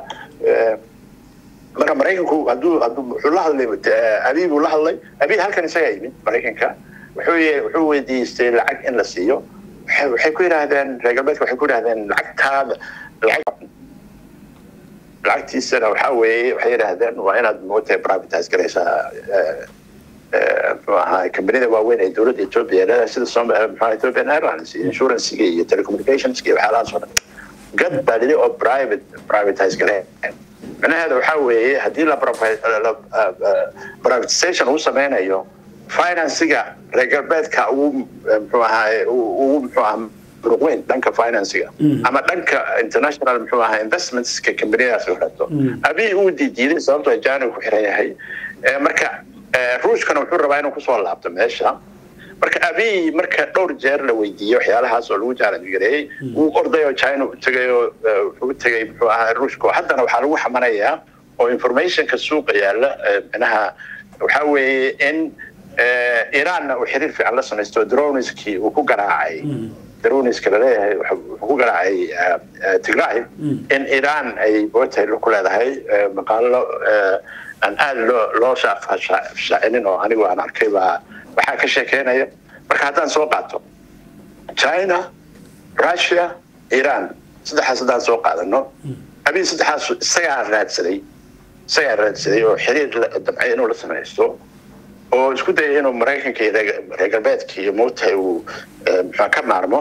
marka maraykanku hadduu hadduu wuxuu la hadlay abiy buu la hadlay abiy halkan isagaa yimid maraykanka wuxuu weydiistay lacag in la siiyo waxay ku yidhaahdeen reer galbeedka waxay ku yidhahdeen lacagtaada lacag lacagtiisana waxaa weeye waxay yidhaahdeen waa inaad moogtahay privatise garaysaa muxuu ahaa kambanida waaweyn ee dowladda ethiopia leedahay sida muxuu ethiopian airlines iyo insuransiga iyo telecommunicationska iyo waxyaalahaas oo dhan gad baa lili oo private privatise gareen micnaheeda waxaa weeye haddii la privatization uu sameynayo finansiga reer galbeedka ugu muxuu ahaa ugu muxuu ahaa muruq weyn dhanka finansiga ama dhanka international muxuu ahaa investmentska kambaniyadaas u xirto abiy uu diidiiday sababtoo jaani ku xiran yahay marka ruushkana wuxuu rabaa inuu kusoo laabto meesha marka abiy marka dhowr jeer la weydiiyey waxyaalahaas oo lagu challenge gareeyey wuu orday oo china u tegay oo wuxuu tegay muxuu ahaa ruushka haddana waxaa lagu xamanayaa oo informationka suuqa yaalla micnaha waxaa weeye in iranna uu xiriir fiican la samaysto droniskii uu ku garaacay droniska laleeyahay wuxuu ku garaacay tigray in iran ay bootay ku leedahay maqaalo aan aada loo loo shaacinin oo anigu aan arkay baa waxaa ka sheekeynaya marka haddaan soo qaato china russia iran saddexaas haddaan soo qaadano abiy saddexaas isagaa raadsaday isagaa raadsaday oo xiriir damcay inuu la samaysto oo isku dayay inuu maraykanka iyo reer galbeedka iyo moogtahay uu muxua ka maarmo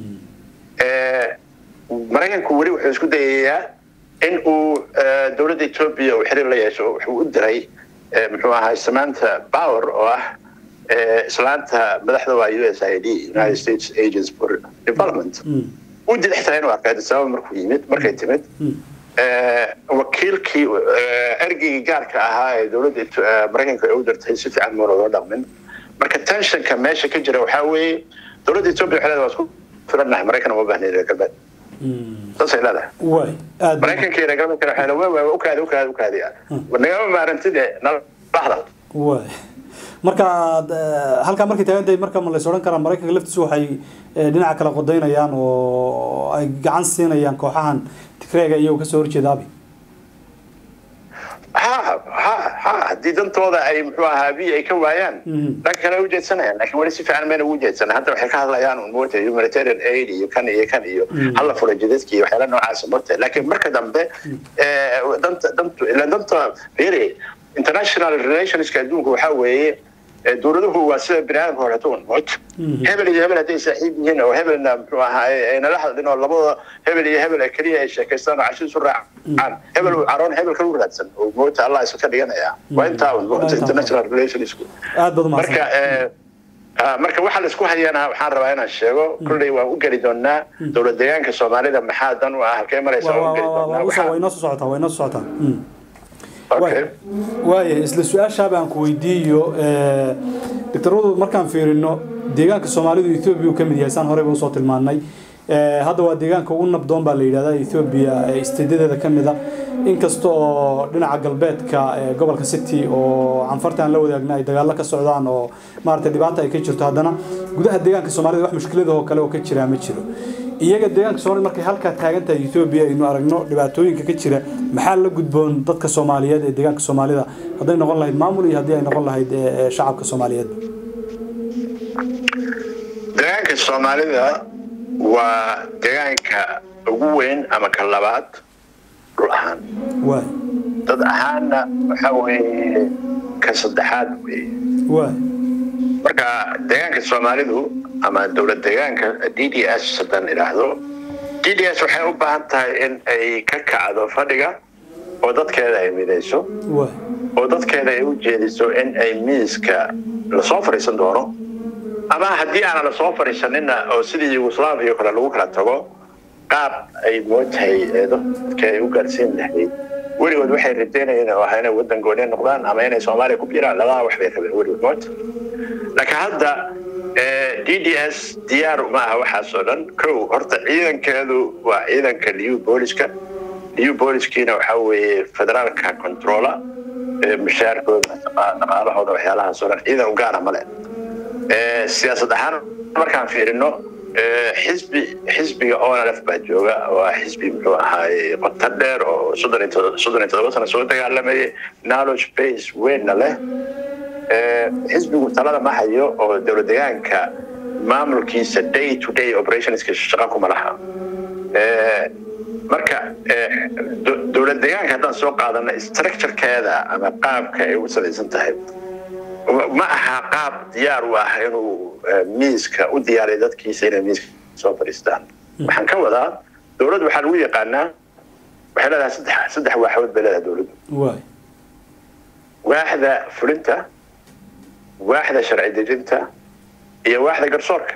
maraykanku weli wuxuu isku dayayaa in uu dowladda ethiopia uu xiriir la yeesho wuxuu u diray muxuu ahaa samaanta power oo ah islaanta madaxda waa u s i d united states agents for development u diday xitaa inuu arkay sababa markuu yimid markay timid wakiilkii ergeygii gaarka ahaa ee dowladda maraykanka ay u dirtay si fiican moona loo dhaqmin marka tensionka meesha ka jira waxaa weeye dowladda ethiopia waxay leedahay waa isku filannahay maraykan uma baahnayn reer galbeed saasay leedahay way aad maraykanka iyo reer galbeedkana waxay leedahay waa ukaadi ukaadi ukaadi nagama maarantide nala baxda way marka halkaa markay taagantahay marka ma lays odhan karaa maraykanka laftiisu waxay dhinaca kale qodaynayaan oo ay gacan siinayaan kooxahan tigreega iyagoo kasoo horjeeda abi ha ha ha haddii dantooda ay muxuu ahaa abiy ay ka waayaan dhanka kale ujeedsanayaan laakiin weli si fiican mayna ugu jeedsanan hadda waxay ka hadlayaan un moota humanitarian aid iyo kan iyo kan iyo hala fura jidadki iyo waxyaala noocaasa moota laakiin marka dambe danta dantu ila danta really international relationska adduunka waxaa weeye dowladuhu waa sida bini aadamka horetoon moota hebel iyo hebel hadday saaxiib yihiin oo hebelna muxuu ahaa aynala hadlin oo labada hebel iyo hebel keliya ay sheekaystaan oo cashiisu raacaan hebel uu caroon hebel kalu raadsan oo moota allah isu ka dhiganaya waa intaa un moota international relationsku aad baad marka marka waxa laisku hayana waxaan rabaa inaan sheego kulley waan u geli doonaa dowlad deegaanka soomaalida maxaa dan u ah halkee maraysa waan u geli doonaa way noo soo socotaa way noo soo socotaa waaya isla su-aashaaba aan ku weydiiyo doctoradu markaan fiirino deegaanka soomaalidu ethoobiya uu ka mid yahay saan horeyba usoo tilmaanay hadda waa deegaanka ugu nabdoon baa la yidhahdaa ethoobiya isteedyadeeda ka mid a inkasta oo dhinaca galbeedka gobolka city oo canfarta aan la wadaagna ay dagaallo ka socdaan oo maaragtay dhibaata ay ka jirto haddana gudaha deegaanka soomaalida wax mushkiladahoo kale oo ka jiraa ma jiro iyaga deegaanka soomaalida markay halkaa taagan tahay etoobiya aynu aragno dhibaatooyinka ka jira maxaa la gudboon dadka soomaaliyeed ee deegaanka soomaalida hadday noqon lahayd maamul iyo haddii ay noqon lahayd shacabka soomaaliyeed deegaanka soomaalida waa deegaanka ugu weyn ama ka labaad dhul ahaan waay dad ahaanna waxaa weeye ka saddexaad weeye waay marka deegaanka soomaalidu ama dowlad deegaanka d d s haddaan idhaahdo d d s waxay u baahan tahay in ay ka kacdo fadhiga oo dadkeeda ay midayso waay oo dadkeeda ay u jeediso in ay miiska lasoo fadhiisan doono ama haddii aanan lasoo fadhiisanina oo sidii yugoslaviya kale lagu kala tago qaab ay mootahay dadka ay u gaarsiin lahayd weligood waxay rajeynayeen oo ahaa inay waddan gooni noqdaan ama inay soomaaliya ku biiraan labadaa wax bay rabeen weligood moota laakiin hadda d d s diyaar uma aha waxaas oo dhan kow horta ciidankeedu waa ciidanka liu booliska liu booliskiina waxaa weeye federaalka controla mushaarkooda dhaqaalahooda waxyaalahaas oo dhan ciidan u gaara male siyaasad ahaan markaan fiirino xisbi xisbiga onlf baa jooga waa xisbi muxuu ahaaye qoto dheer oo soddon iyo todoba sano soo dagaalamayay knowledge base weynna leh xisbigu talada ma hayo oo dowlad deegaanka maamulkiisa day to day operationska shaqa kuma laha marka dowlad deegaanka haddaan soo qaadano structurekeeda ama qaabka ay u salaysan tahay ma aha qaab diyaar u ah inuu miiska u diyaariyo dadkiisa inay miiska soo fadhiistaan waxaan ka wadaa dowladdu waxaa lagu yaqaanaa waxay leedahay saddex saddex waaxood bay leedahay dowladdu waaxda fulinta waaxda sharci dejinta iyo waaxda garsoorka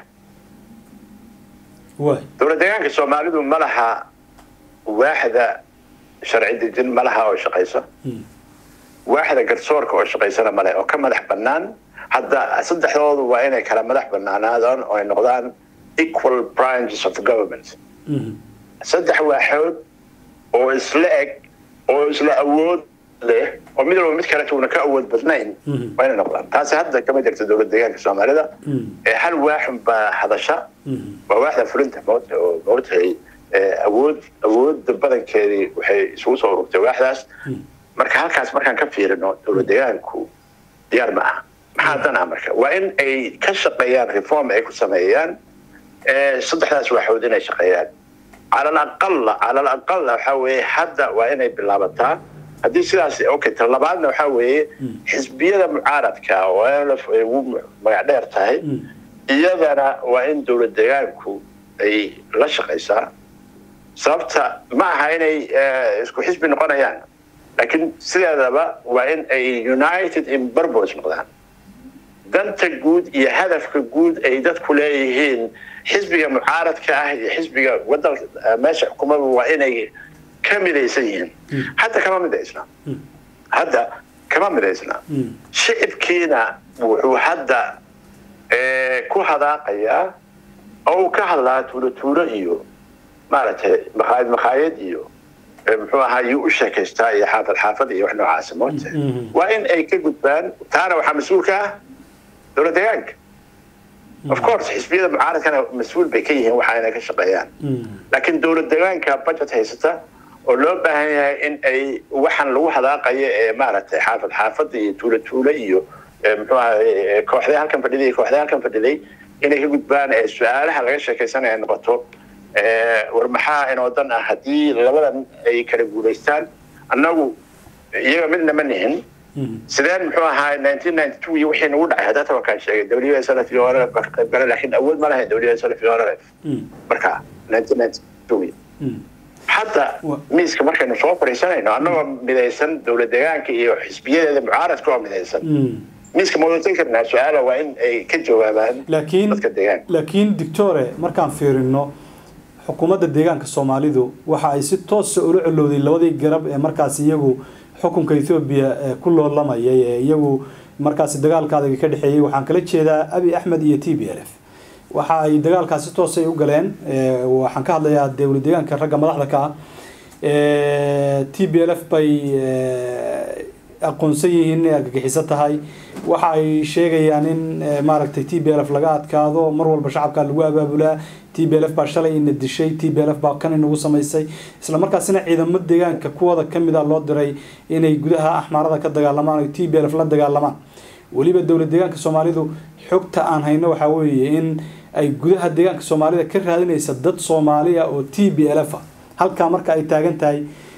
dowlad deegaanka soomaalidu ma laha waaxda sharci dejin ma laha oo shaqaysa waaxda garsoorka oo shaqaysana male oo ka madax bannaan hadda saddexdoodu waa inay kala madax bannaanaadaan oo ay noqdaan equal branches of the government saddex waaxood oo isla eg oo isla awood leh oo mid walba mid kale tuuna ka awood badnayn waa inay noqdaan taasi hadda kama jirta dowlad deegaanka soomaalida ee hal waaxun baa hadasha waa waaxda fulinta moota oo moogtahay awood awoodda badankeedii waxay isugu soo ururtay waaxdaas marka halkaas markaan ka fiirino dowlad deegaanku diyaar ma aha maxaa dan ah marka waa in ay ka shaqeeyaan reform ay ku sameeyaan saddexdaas waaxood inay shaqeeyaan cala alaqala cala alaqala waxaa weeye hadda waa inay bilaabataa haddii sidaas okay ta labaadna waxaa weeye xisbiyada mucaaradka oo nlf ay ugu magac dheer tahay iyadana waa in dowlad deegaanku ay la shaqaysaa sababta ma aha inay isku xisbi noqonayaan laakiin sideedaba waa in ay united in burbos noqdaan danta guud iyo hadafka guud ay dadku leeyihiin xisbiga mucaaradka ah iyo xisbiga wadan meesha xukuumadu waa inay ka midaysan yihiin hadda kama midaysna hadda kama midaysna shicibkiina wuxuu hadda ku hadaaqayaa oo uu ka hadlaa tuulo tuulo iyo maaragtay makhaayad makhaayad iyo muxuu ahaa yuu u sheekaystaa iyo xaafad xaafad iyo wax noocaasa moota waa in ay ka gudbaan taana waxaa mas-uul ka ah dowlad deegaanka of course xisbiyada mucaaradkana mas-uul bay ka yihiin waxa inay ka shaqeeyaan laakiin dowlad deegaanka budget haysata oo loo baahan yahay in ay waxaan lagu hadaaqayo ee maaragtay xaafad xaafad iyo tuulo tuulo iyo muxuu ahaa kooxday halkan fadhiday iyo kooxday halkan fadhiday inay ka gudbaan ee su-aalaha laga sheekaysanaya noqoto war maxaa inoo dan ah haddii labadan ay kala guulaystaan annagu iyaga midna ma nihin sideen muxuu ahaa nineteen ninety two iyo wixii nagu dhacay hadda tabakaan sheegay w s l f iyo orf baa ka qayb galay laakiin awood ma lahayn w s l f iyo orf marka nineteen ninety two hadda miiska markaynu soo fadhiisanayno annagoo midaysan dowlad deegaanka iyo xisbiyadeeda mucaaradka oo midaysan miiska ma wadasan karnaa su-aala waa in ay ka jawaabaan dadka deegaanka laakiin dictore markaan fiirino xukuumadda deegaanka soomaalidu waxa ay si toosa ula colowday labadii garab ee markaas iyagu xukunka ethoobiya ku loolamayay ee iyagu markaasi dagaalka adag ka dhexeeyey waxaan kala jeedaa abi axmed iyo t b l f waxa ay dagaalkaasi toosay u galeen waxaan ka hadlayaa dowlad deegaanka ragga madaxda ka ah t b l f bay aqoonsan yihiin inay argagixiso tahay waxa ay sheegayaan in maaragtay t b l f laga adkaado mar walba shacabka lagu abaabulaa t b l f baa shalay ina dishay t b l f baa kan inagu samaysay isla markaasina ciidamo deegaanka kuwooda kamid a loo diray inay gudaha axmaarada ka dagaalamaan o t b l f la dagaalamaan weliba dowlad deegaanka soomaalidu xogta aan hayno waxaa weeye in ay gudaha deegaanka soomaalida ka raadinaysa dad soomaaliya oo t b l f a halkaa marka ay taagan tahay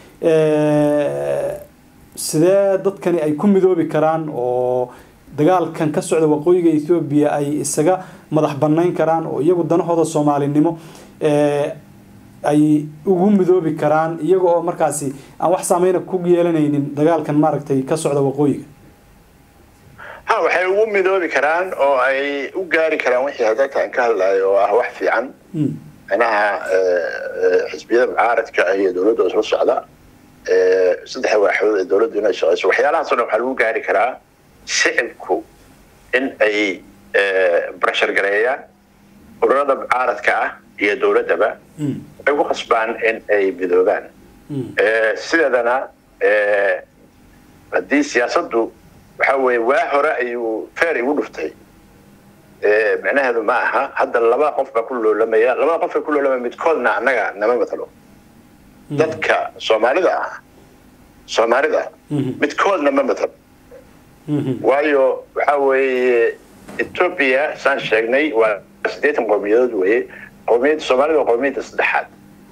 sidee dadkani ay ku midoobi karaan oo dagaalkan ka socda waqooyiga ethoobiya ay isaga madax banayn karaan oo iyagu danahooda soomaalinimo ay ugu midoobi karaan iyaga oo markaasi aan wax saameyna ku yeelanaynin dagaalkan maaragtay ka socda waqooyiga ha waxay ugu midoobi karaan oo ay u gaari karaan wixii hadalkaan ka hadlayo oo ah wax fiican manaha xisbiyada mucaaradka iyo dowladda isla socda saddexa waaxood ee dowladdu inay shaqeyso waxyaalahaasoo dhan waxaa lagu gaari karaa shicibku in ay barashar gareeyaan ururada mucaaradka ah iyo dowladdaba ay ku khasbaan in ay midoobaan sideedana haddii siyaasaddu waxa weeye waa hore ayuu feer igu dhuftay micnaheedu ma aha hadda laba qof baa ku loolamaya labada qof baa ku loolamaya midkoodna annaga nama matalo dadka soomaalida ah soomaalida midkoodna ma matalo waayo waxa weeye etoobiya saan sheegnay waa siddeetan qowmiyadood weye qowmiyadda soomaalida waa qowmiyadda saddexaad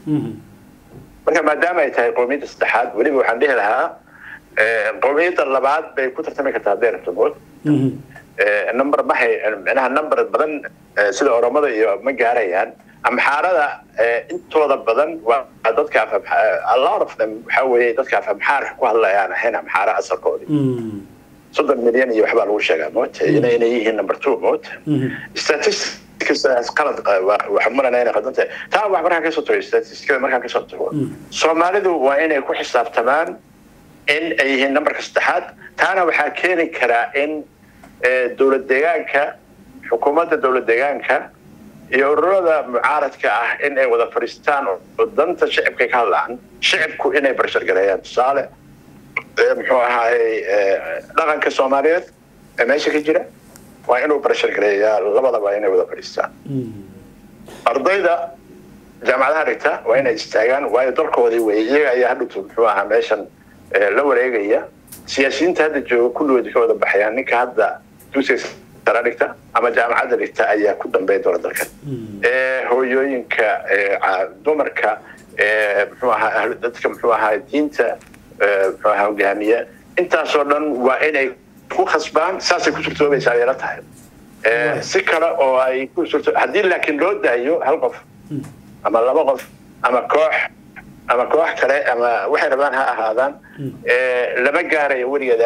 marka maadaama ay tahay qowmiyadda saddexaad weliba waxaan dhihi lahaa qowmiyadda labaad bay ku tartami kartaa hadday rabto mood number mahay micnaha number badan sida oromada iyo ma gaarayaan amxaarada intooda badan waa dadka a lot of them waxa weeye dadka afamxaarka ku hadlayaan ahayn amxaara asalkoodii soddon milyan iyo waxbaa lagu sheegaa moota inayna yihiin number two moota statistics qalad waxaan malanaa inay qadan tahay taa wax markaan kasoo tago statistikada markaan kasoo tago soomaalidu waa inay ku xisaabtamaan in ay yihiin numberka saddexaad taana waxaa keeni karaa in dowlad deegaanka xukuumadda dowlad deegaanka iyo ururada mucaaradka ah in ay wada fadhiistaan oo danta shicibkay ka hadlaan shicibku inay barshargareeyaan tusaale muxuu ahaayey dhaqanka soomaaliyeed ee meesha ka jira waa inuu barshargareeyaa labadaba inay wada fadhiistaan ardayda jaamacadaha dhigta waa inay istaagaan waayo dalkoodii wey iyaga ayaa hadhowto muxuu ahaa meeshan la wareegaya siyaasiyiinta hadda jooga kulligood ka wada baxayaan ninka hadda dugsiga sare dhigta ama jaamacadda dhigta ayaa ku dambeyn doona dalkan hooyooyinka dumarka muxuu ahaa dadka muxuu ahaa diinta muxuu ahaa hogaamiya intaasoo dhan waa inay ku khasbaan saasay ku suurtoobaysaa ayala tahay si kale oo ay ku suurto haddii laakiin loo daayo hal qof ama laba qof ama koox ama koox kale ama waxay rabaan ha ahaadaan lama gaarayo weligeed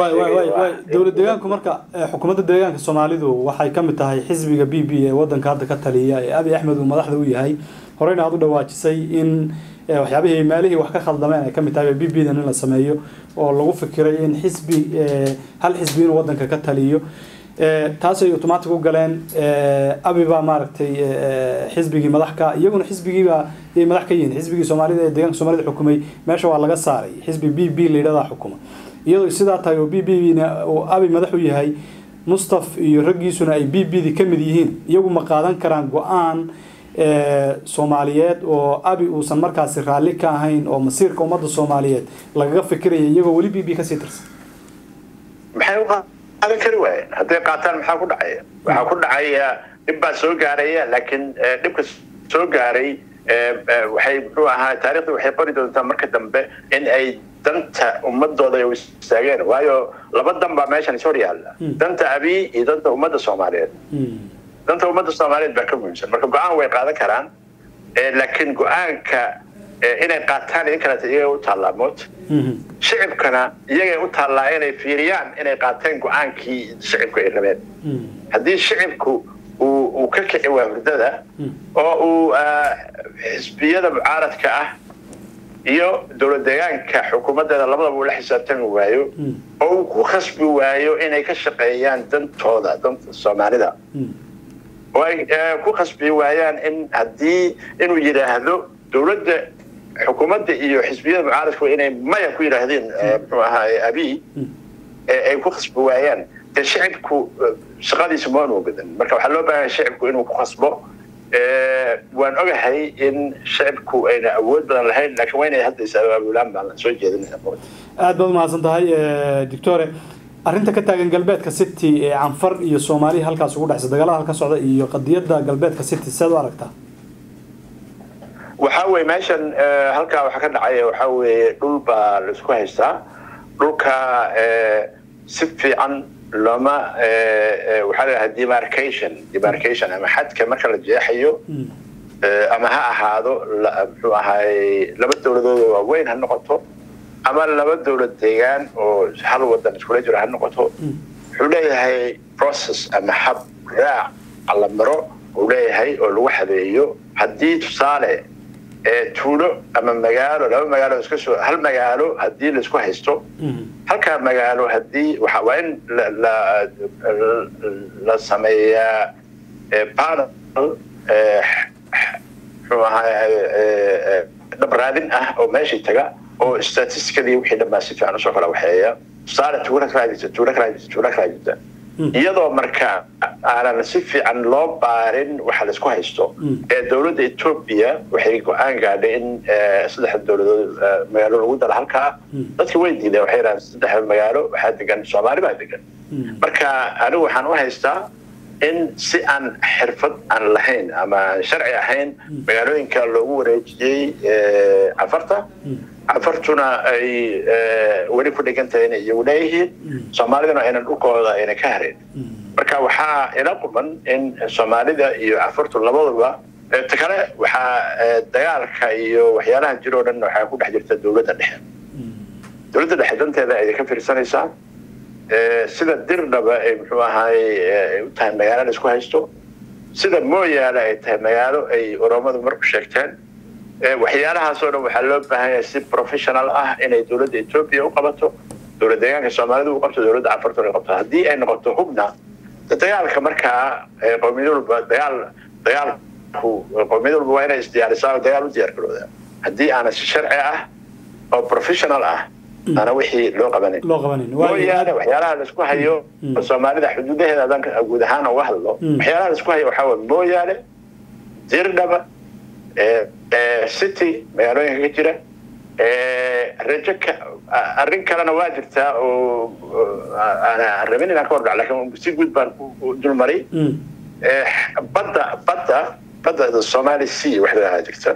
dowlad deegaanku marka xukuumadda deegaanka soomaalidu waxay ka mid tahay xisbiga b b ee wadanka hadda ka taliya ee abi axmed uu madaxda u yahay horeyna aad u dhawaajisay in waxyaabihii maalihii wax ka khaldameen ay ka mid tahay b b dan in la sameeyo oo lagu fikiray in xisbi hal xisbi inuu wadanka ka taliyo taasay automatic u galeen abi baa maaragtay xisbigii madaxka iyaguna xisbigiibaa yay madax ka yihiin xisbigii soomaalida ee deegaanka soomaalida xukumay meesha waa laga saaray xisbi b b la yidhahdaa xukuma iyadoo sidaa tahay oo b b na uu abi madax u yahay mustaf iyo raggiisuna ay b b di ka mid yihiin iyagu ma qaadan karaan go-aan soomaaliyeed oo abi uusan markaasi raalli ka ahayn oo masiirka ummadda soomaaliyeed lagaga fikiraya iyagoo weli b b kasii tirsan maxay qaadan kari waayeen hadday qaataan maxaa ku dhacaya waxaa ku dhacaya dhib baa soo gaaraya laakiin dhibka soo gaaray waxay muxuu ahaa taarikhda waxay qori doontaa marka dambe in ay danta ummadooda u istaageen waayo laba dan baa meeshan is hor yaalla danta abi iyo danta ummadda soomaaliyeed danta ummadda soomaaliyeed baa ka muhiimsan marka go-aan way qaadan karaan laakiin go-aanka inay qaataan idin kaleta iyaga u taallaa moota shicibkana iyagay u taallaa inay fiiriyaan inay qaateen go-aankii shicibku ay rabeen haddii shicibku uu ka kici waa hurdada oo uu xisbiyada mucaaradka ah iyo dowlad deegaanka xukuumaddeeda labadaba uu la xisaabtami waayo oo uu ku khasbi waayo inay ka shaqeeyaan dantooda danta soomaalida oo ay ku khasbi waayaan in haddii inuu yidhaahdo dowladda xukuumadda iyo xisbiyada mucaaradku inay maya ku yidhaahdeen muxuu ahaay abi ay ku khasbi waayaan dee shicibku shaqadiisa ma anu badan marka waxaa loo baahanya shicibku inuu ku khasbo waan ogahay in shicibku ayna awood badan lahayn laakiin waa inay hadda is-abaabulaan baan soo jeedinaya aad baad umahadsan tahay doctore arrinta ka taagan galbeedka city ee canfar iyo soomaaliya halkaas ugu dhexsa dagaalada halka socda iyo qadiyadda galbeedka city seed u aragtaa waxaa weye meeshan halkaa waxa ka dhacaya waxaa weeye dhul baa la isku haystaa dhulka si fiican looma waxaa la dhahaa demarcation demarcation ama xadka marka la jeexayo ama ha ahaado muxuu ahaay laba dowladood oo waaweyn ha noqoto ama laba dowlad deegaan oo hal wadan iskula jiro ha noqoto wuxuu leeyahay process ama hab raac la maro uu leeyahay oo lagu habeeyo haddii tusaale tuulo ama magaalo laba magaalo iska soo hal magaalo haddii laisku haysto halkaa magaalo haddii waxa waa in la sameeyaa panel muxuu ahaa dhabraadin ah oo meeshii taga oo statistically wixii dhan baa si fiican usoo kala waxeeya tusaale tuulo kalaa jirta tuulo kalaa jirta tuulo kalaa jirta iyadoo marka aanan si fiican loo baarin waxa laisku haysto ee dowladda etoobiya waxay go-aan gaadhay in saddexda dowladood magaalo lagu dala halkaa dadka way diideen waxay yidhahdeen saddexda magaalo waxaa degan soomaali baa degan marka anigu waxaan u haystaa in si aan xirfad aan lahayn ama aan sharci ahayn magaalooyinka loogu wareejiyey cafarta cafartuna ay weli ku dhigan tahay inay iyagu leeyihiin soomaaliduna aynan dhulkooda ayna ka harin marka waxaa ila quman in soomaalida iyo cafartu labaduba ta kale waxaa dagaalka iyo waxyaalaha jiro o dhan waxaa ku dhex jirta dowladda dhexe dowladda dhexe danteeda ay ka fiirsanaysaa sida dirdhaba ay muxuu ahaay ay u tahay magaalo la isku haysto sida mooyaale ay tahay magaalo ay oromadu marku sheegteen waxyaalahaasoo dhan waxaa loo baahan yahay si professional ah inay dowladda etoobiya u qabato dowlad deegaanka soomaalida u qabto dowladda cafartuna qabto haddii ay noqoto hubna dagaalka markaa qowmiyad walba dagaal dagaalku qowmiyad walba waa inay isdiyaarisaa oo dagaal u diyaar garooda haddii aana si sharci ah oo professional ah ana wixii loo qabanin loo qabanin mooyaane waxyaalaha laisku hayo soomaalida xuduudaheeda haddaan guud ahaan uga hadlo waxyaalaha laisku hayo waxaa waye mooyaane dirdhaba city magaalooyinka ka jira rajo ka arrin kalena waa jirtaa oo aan rabin inaan ka hordhac lakin si guud baan dulmaray badda badda badda somali sea wax lahaa jirta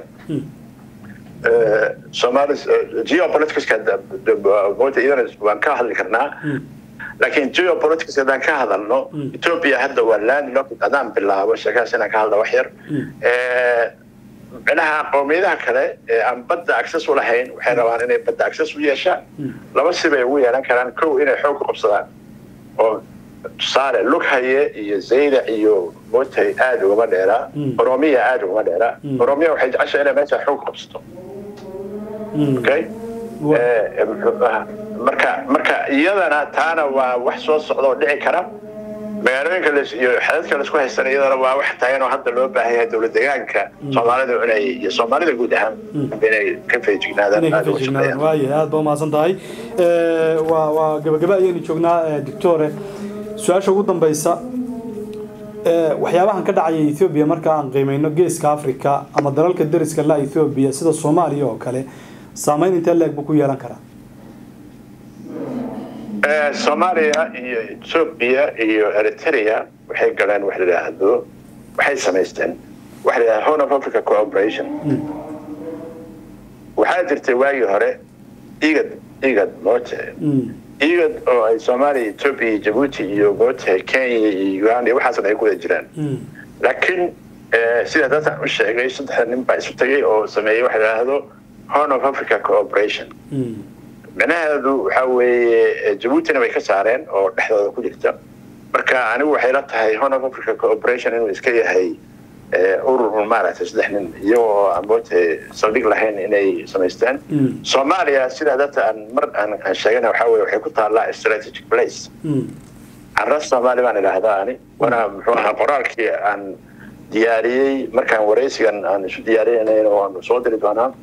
somali geopoliticska mota iyadana waan ka hadli karnaa laakiin geopolitics haddaan ka hadalno ethiopia hadda waa landlocked haddaan bilaabo sheekahaas inaan ka hadla wax yar micnaha qowmiyadaha kale ee aan badda access u lahayn waxay rabaan inay badda access u yeeshaan laba sibay ugu yeelan karaan kow inay xoog ku qabsadaan oo tusaale lughaye iyo zaydac iyo motay aada ugama dheeraa oromiya aada ugama dheeraa oromiya waxay jecesha inay meesha xoog ku qabsato okay marka marka iyadana taana waa wax soo socda oo dhici kara magaalooyinka iyo xadadka laisku haystan iyadana waa wax tagan oo hadda loo baahan yahay dowlad deegaanka soomaalida inay iyo soomaalida guud ahaan inay ka feejignaadaan waayahay aad ba umahadsan tahay waa waa gabagaba ayaynu joognaa doctore su-aasha ugu dambeysa waxyaabahan ka dhacaya ethoobia marka aan qiimeyno geeska africa ama dalalka dariska la ethoobia sida soomaaliya oo kale saameyn intee leeg buu ku yeelan karaa soomaaliya iyo ethoobia iyo eritrea waxay galeen wax la yidhaahdo waxay samaysteen waxa la yidhahda horn of africa cooperation waxaa jirtay waagii hore igad igad moote igad oo ay soomaaliya ethoobia iyo jabuuti iyo moote kenya iyo uganda iyo waxaasna ay ku wada jiraan laakiin sida dadkan u sheegay saddexda nin baa isu tagay oo sameeyey waxa la yidhaahdo horn of africa cooperation micnaheedu waxa weeye jabuutina way ka saareen oo dhexdooda ku jirta marka anigu waxay la tahay horn of africa cooperation inuu iska yahay urur maaragtay saddex nin iyagoo aan moote saldhig lahayn inay samaysteen soomaaliya sidaa dadta aan mar aan sheegana waxa weye waxay ku taallaa strategic place carras soomaali baan idhaahdaa ani wana muxuu ahaa qoraalkii aan diyaariyey markaan waraysigan aan isu diyaariyanayn oo aan soo diri doonaa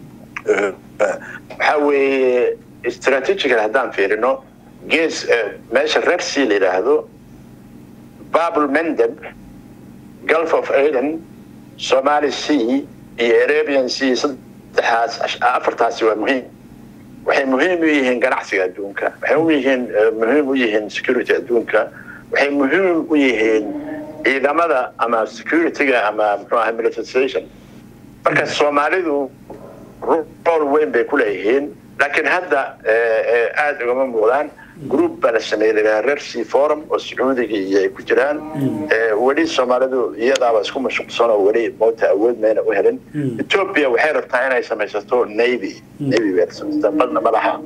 waxaa weeye strategical haddaan fiirino gees meesha red sea la yidhaahdo babel mendeb gulf of aden somali sea iyo arabian sea saddexaas afartaasi waa muhiim waxay muhiim u yihiin ganacsiga adduunka waxay u yihiin muhiim u yihiin security adduunka waxay muhiim u yihiin ciidamada ama securityga ama muxuu ahaa militarization marka soomaalidu rool weyn bay ku leeyihiin laakiin hadda aada ugama muuqdaan group baa la sameeyey lahaa rercy forum oo sacuudiga iyo ay ku jiraan weli soomaalidu iyadaaba isku mashquulsan oo weli moota awood mayna u helin ethiopia waxay rabtaa inay samaysato navy navy bay samaysataa badna ma laha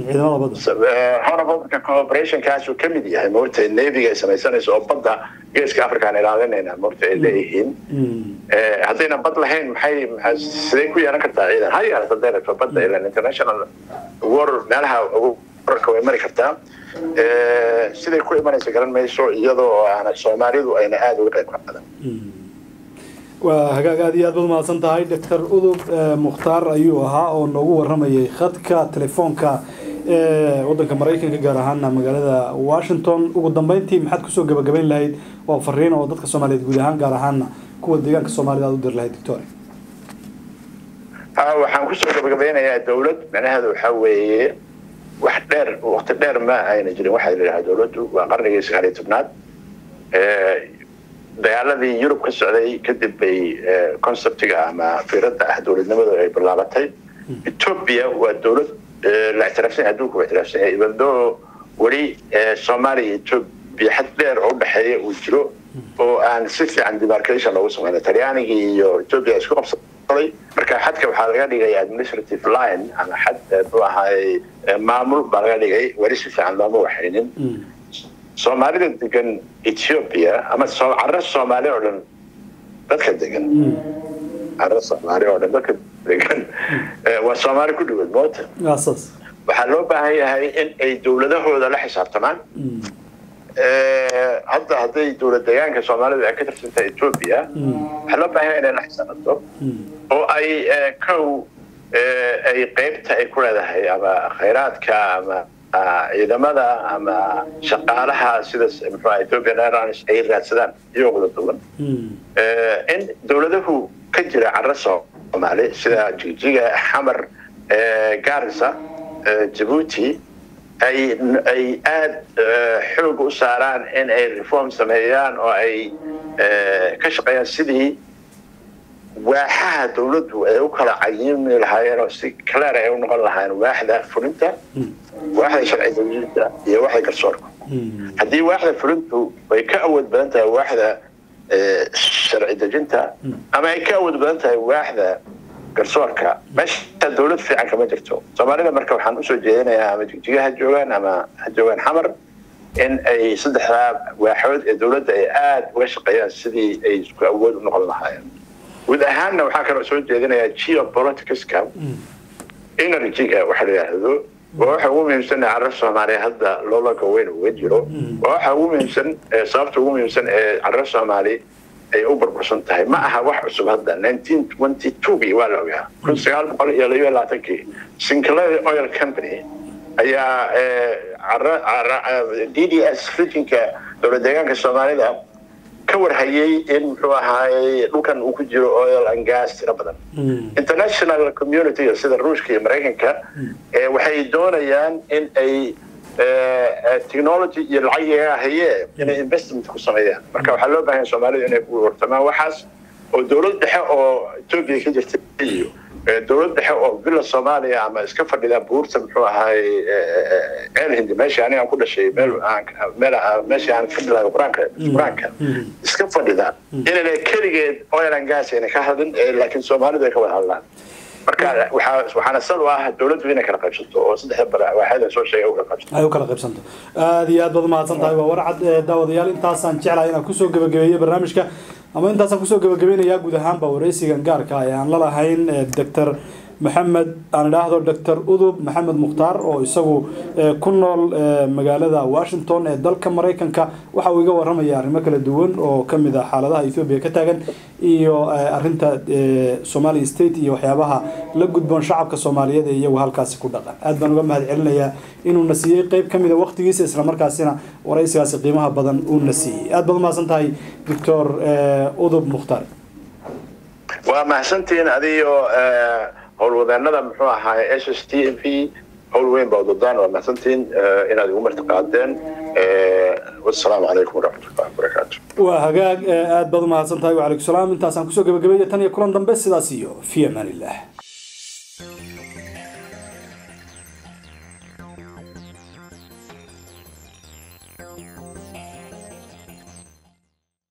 horabka cooperationkaasuu ka mid yahay moota navyga ay samaysanayso oo badda geeska africa aan ilaalinayna moota ay leeyihiin haddayna bad lahayn maxay siday ku yeelan kartaa ciidan ha yeelata haday rabto badda ilan international war meelaha wararka way mari kartaa siday ku imanaysa garan mayso iyadoo aana soomaalidu ayna aada uga qayb qaadan waa hagaag aad iyo aad baad mahadsan tahay doctor udub mukhtaar ayuu ahaa oo noogu waramayay khadka telefoonka wadanka maraykanka gaar ahaana magaalada washington ugu dambeyntii maxaad kusoo gabagabayn lahayd oo fariin oo dadka soomaaliyeed guud ahaan gaar ahaana kuwa deegaanka soomaalida aad u diri lahayd victoria ha waxaan kusoo gabagabeynayaa dowlad macnaheedu waxaa weeye wax dheer waqti dheer ma ayna jirin waxaa la yidhaha dowladdu waa qarnigii sagaal iyo tobnaad dagaaladii yurub ka socday kadib bay conceptiga ama firadda ah dowladnimadu ay bilaabatay ethoobia waa dowlad la ictiraafsan yahay adduunka waa ictiraafsan yahay ibadoo weli soomaaliya iyo ethoobia xad dheer oo udhexeeya uu jiro oo aan si fiican demarcation loogu sameynay talyaanigii iyo ethoobia isku qabsaday marka xadka waxaa laga dhigay administrative line ama xad muxuu ahaay maamul baa laga dhigay weli si fiican looma waxaynin soomaalida degan ethiopia ama carro soomaali oo dhan dadka degan carro soomaali oo dhan dadka degan waa soomaali ku dhawood moota waxaa loo baahan yahay in ay dowladahooda la xisaabtamaan hadda hadday dowlad deegaanka soomaalida ay ka tirsantahay ethoobia waxaa loo baahan yahay inay la xisaabtanto oo ay kow ay qeybta ay ku leedahay ama khayraadka ama ciidamada ama shaqaalaha sida muxuu ethiopian airlines ay raadsadaan iyagoo wada duwan in dowladahu ka jira carro soomaali sida jigjiga xamar garissa jabuuti ay ay aada xoog u saaraan in ay reform sameeyaan oo ay ka shaqeeyaan sidii waaxaha dowladdu ay u kala cayimi lahaayeen oo si clear ay u noqon lahaayeen waaxda fulinta waaxda sharci dawladda iyo waaxda garsoorka haddii waaxda fulintu ay ka awood badan tahay waaxda sharci dejinta ama ay ka awood badan tahay waaxda garsoorka meesha dowlad fiican kama jirto soomaalida marka waxaan usoo jeedinayaa ama jigjiga ha joogaan ama ha joogaan xamar in ay saddexdaa waaxood ee dowladda ay aada uga shaqeeyaan sidii ay isku awood u noqon lahaayeen guud ahaanna waxaa kaloo soo jeedinayaa geopoliticska energyga waxa la yidhaahdo waa waxa ugu muhiimsan ee carrar soomaaliya hadda loolanka weyn uga jiro waa waxa ugu muhiimsan sababta ugu muhiimsan ee carrar soomaali ay u burbursan tahay ma aha wax cusub hadda nineteen twenty twogii waa la ogaa kun sagaal boqol iyo labiyo labaatankii sinclair oil company ayaa d d s regionka dowlad deegaanka soomaalida ka warhayay in muxuu ahaay dhulkan uu ku jiro oil and gas tiro badan international community sida ruushka iyo maraykanka waxay doonayaan in ay technology iyo lacag yaga hayee inay investment ku sameeyaan marka waxaa loo baahan soomaalida inay ku hortamaan waxaas oo dowlad dhexe oo etoobiya ka jirta iyo dowlad dhexe oo villa soomaaliya ama iska fadhida buurta muxuu ahaay ceel hindi meeshii aniga aan ku dhashay meel meel meeshii aan ka bilaabay quraanka quraanka iska fadhida inayna keligeed oil and gas ayna ka hadlin laakiin soomaalidu ay ka wada hadlaan marka waxaa waxaana sal u ah dowladdu inay kala qaybsato oo saddexda bara waaxada soo sheegay u kala qaybsato ay u kala qaybsanto aada iyo aad baad umahadsan tahay waa warcad daawadayaal intaasaan jeclahay inaan kusoo gabagabeeyo barnaamijka ama intaasaan kusoo gabagabeynayaa guud ahaanba wareysigan gaarka ee aan la lahayn doctor maxamed aan idhaahdo doctor udub maxamed mukhtaar oo isagu ku nool magaalada washington ee dalka maraykanka waxa uu iga waramaya arrimo kala duwan oo kamid ah xaaladaha ethoobia ka taagan iyo arinta somali state iyo waxyaabaha la gudboon shacabka soomaaliyeed ee iyagu halkaasi ku dhaqan aad baan uga mahad celinayaa inuuna siiyey qeyb kamid a waqtigiisa islamarkaasina waraysigaasi qiimaha badan uuna siiyey aad baad umahadsan tahay doctor udub mukhtaar waa mahadsantihiin adiyo howlwadeenada muxuu ahaay s s t m p howl weyn baa udadaan waa mahadsantihiin inaad igu marti qaadeen wasalaamu calaykum waraxmatullahi wabarakaatu waa hagaag aad baad umahadsan tahay wacalaykum salaam intaasaan kusoo gabagabeeya tan iyo kulan dambe sidaas iyo fi amaan illah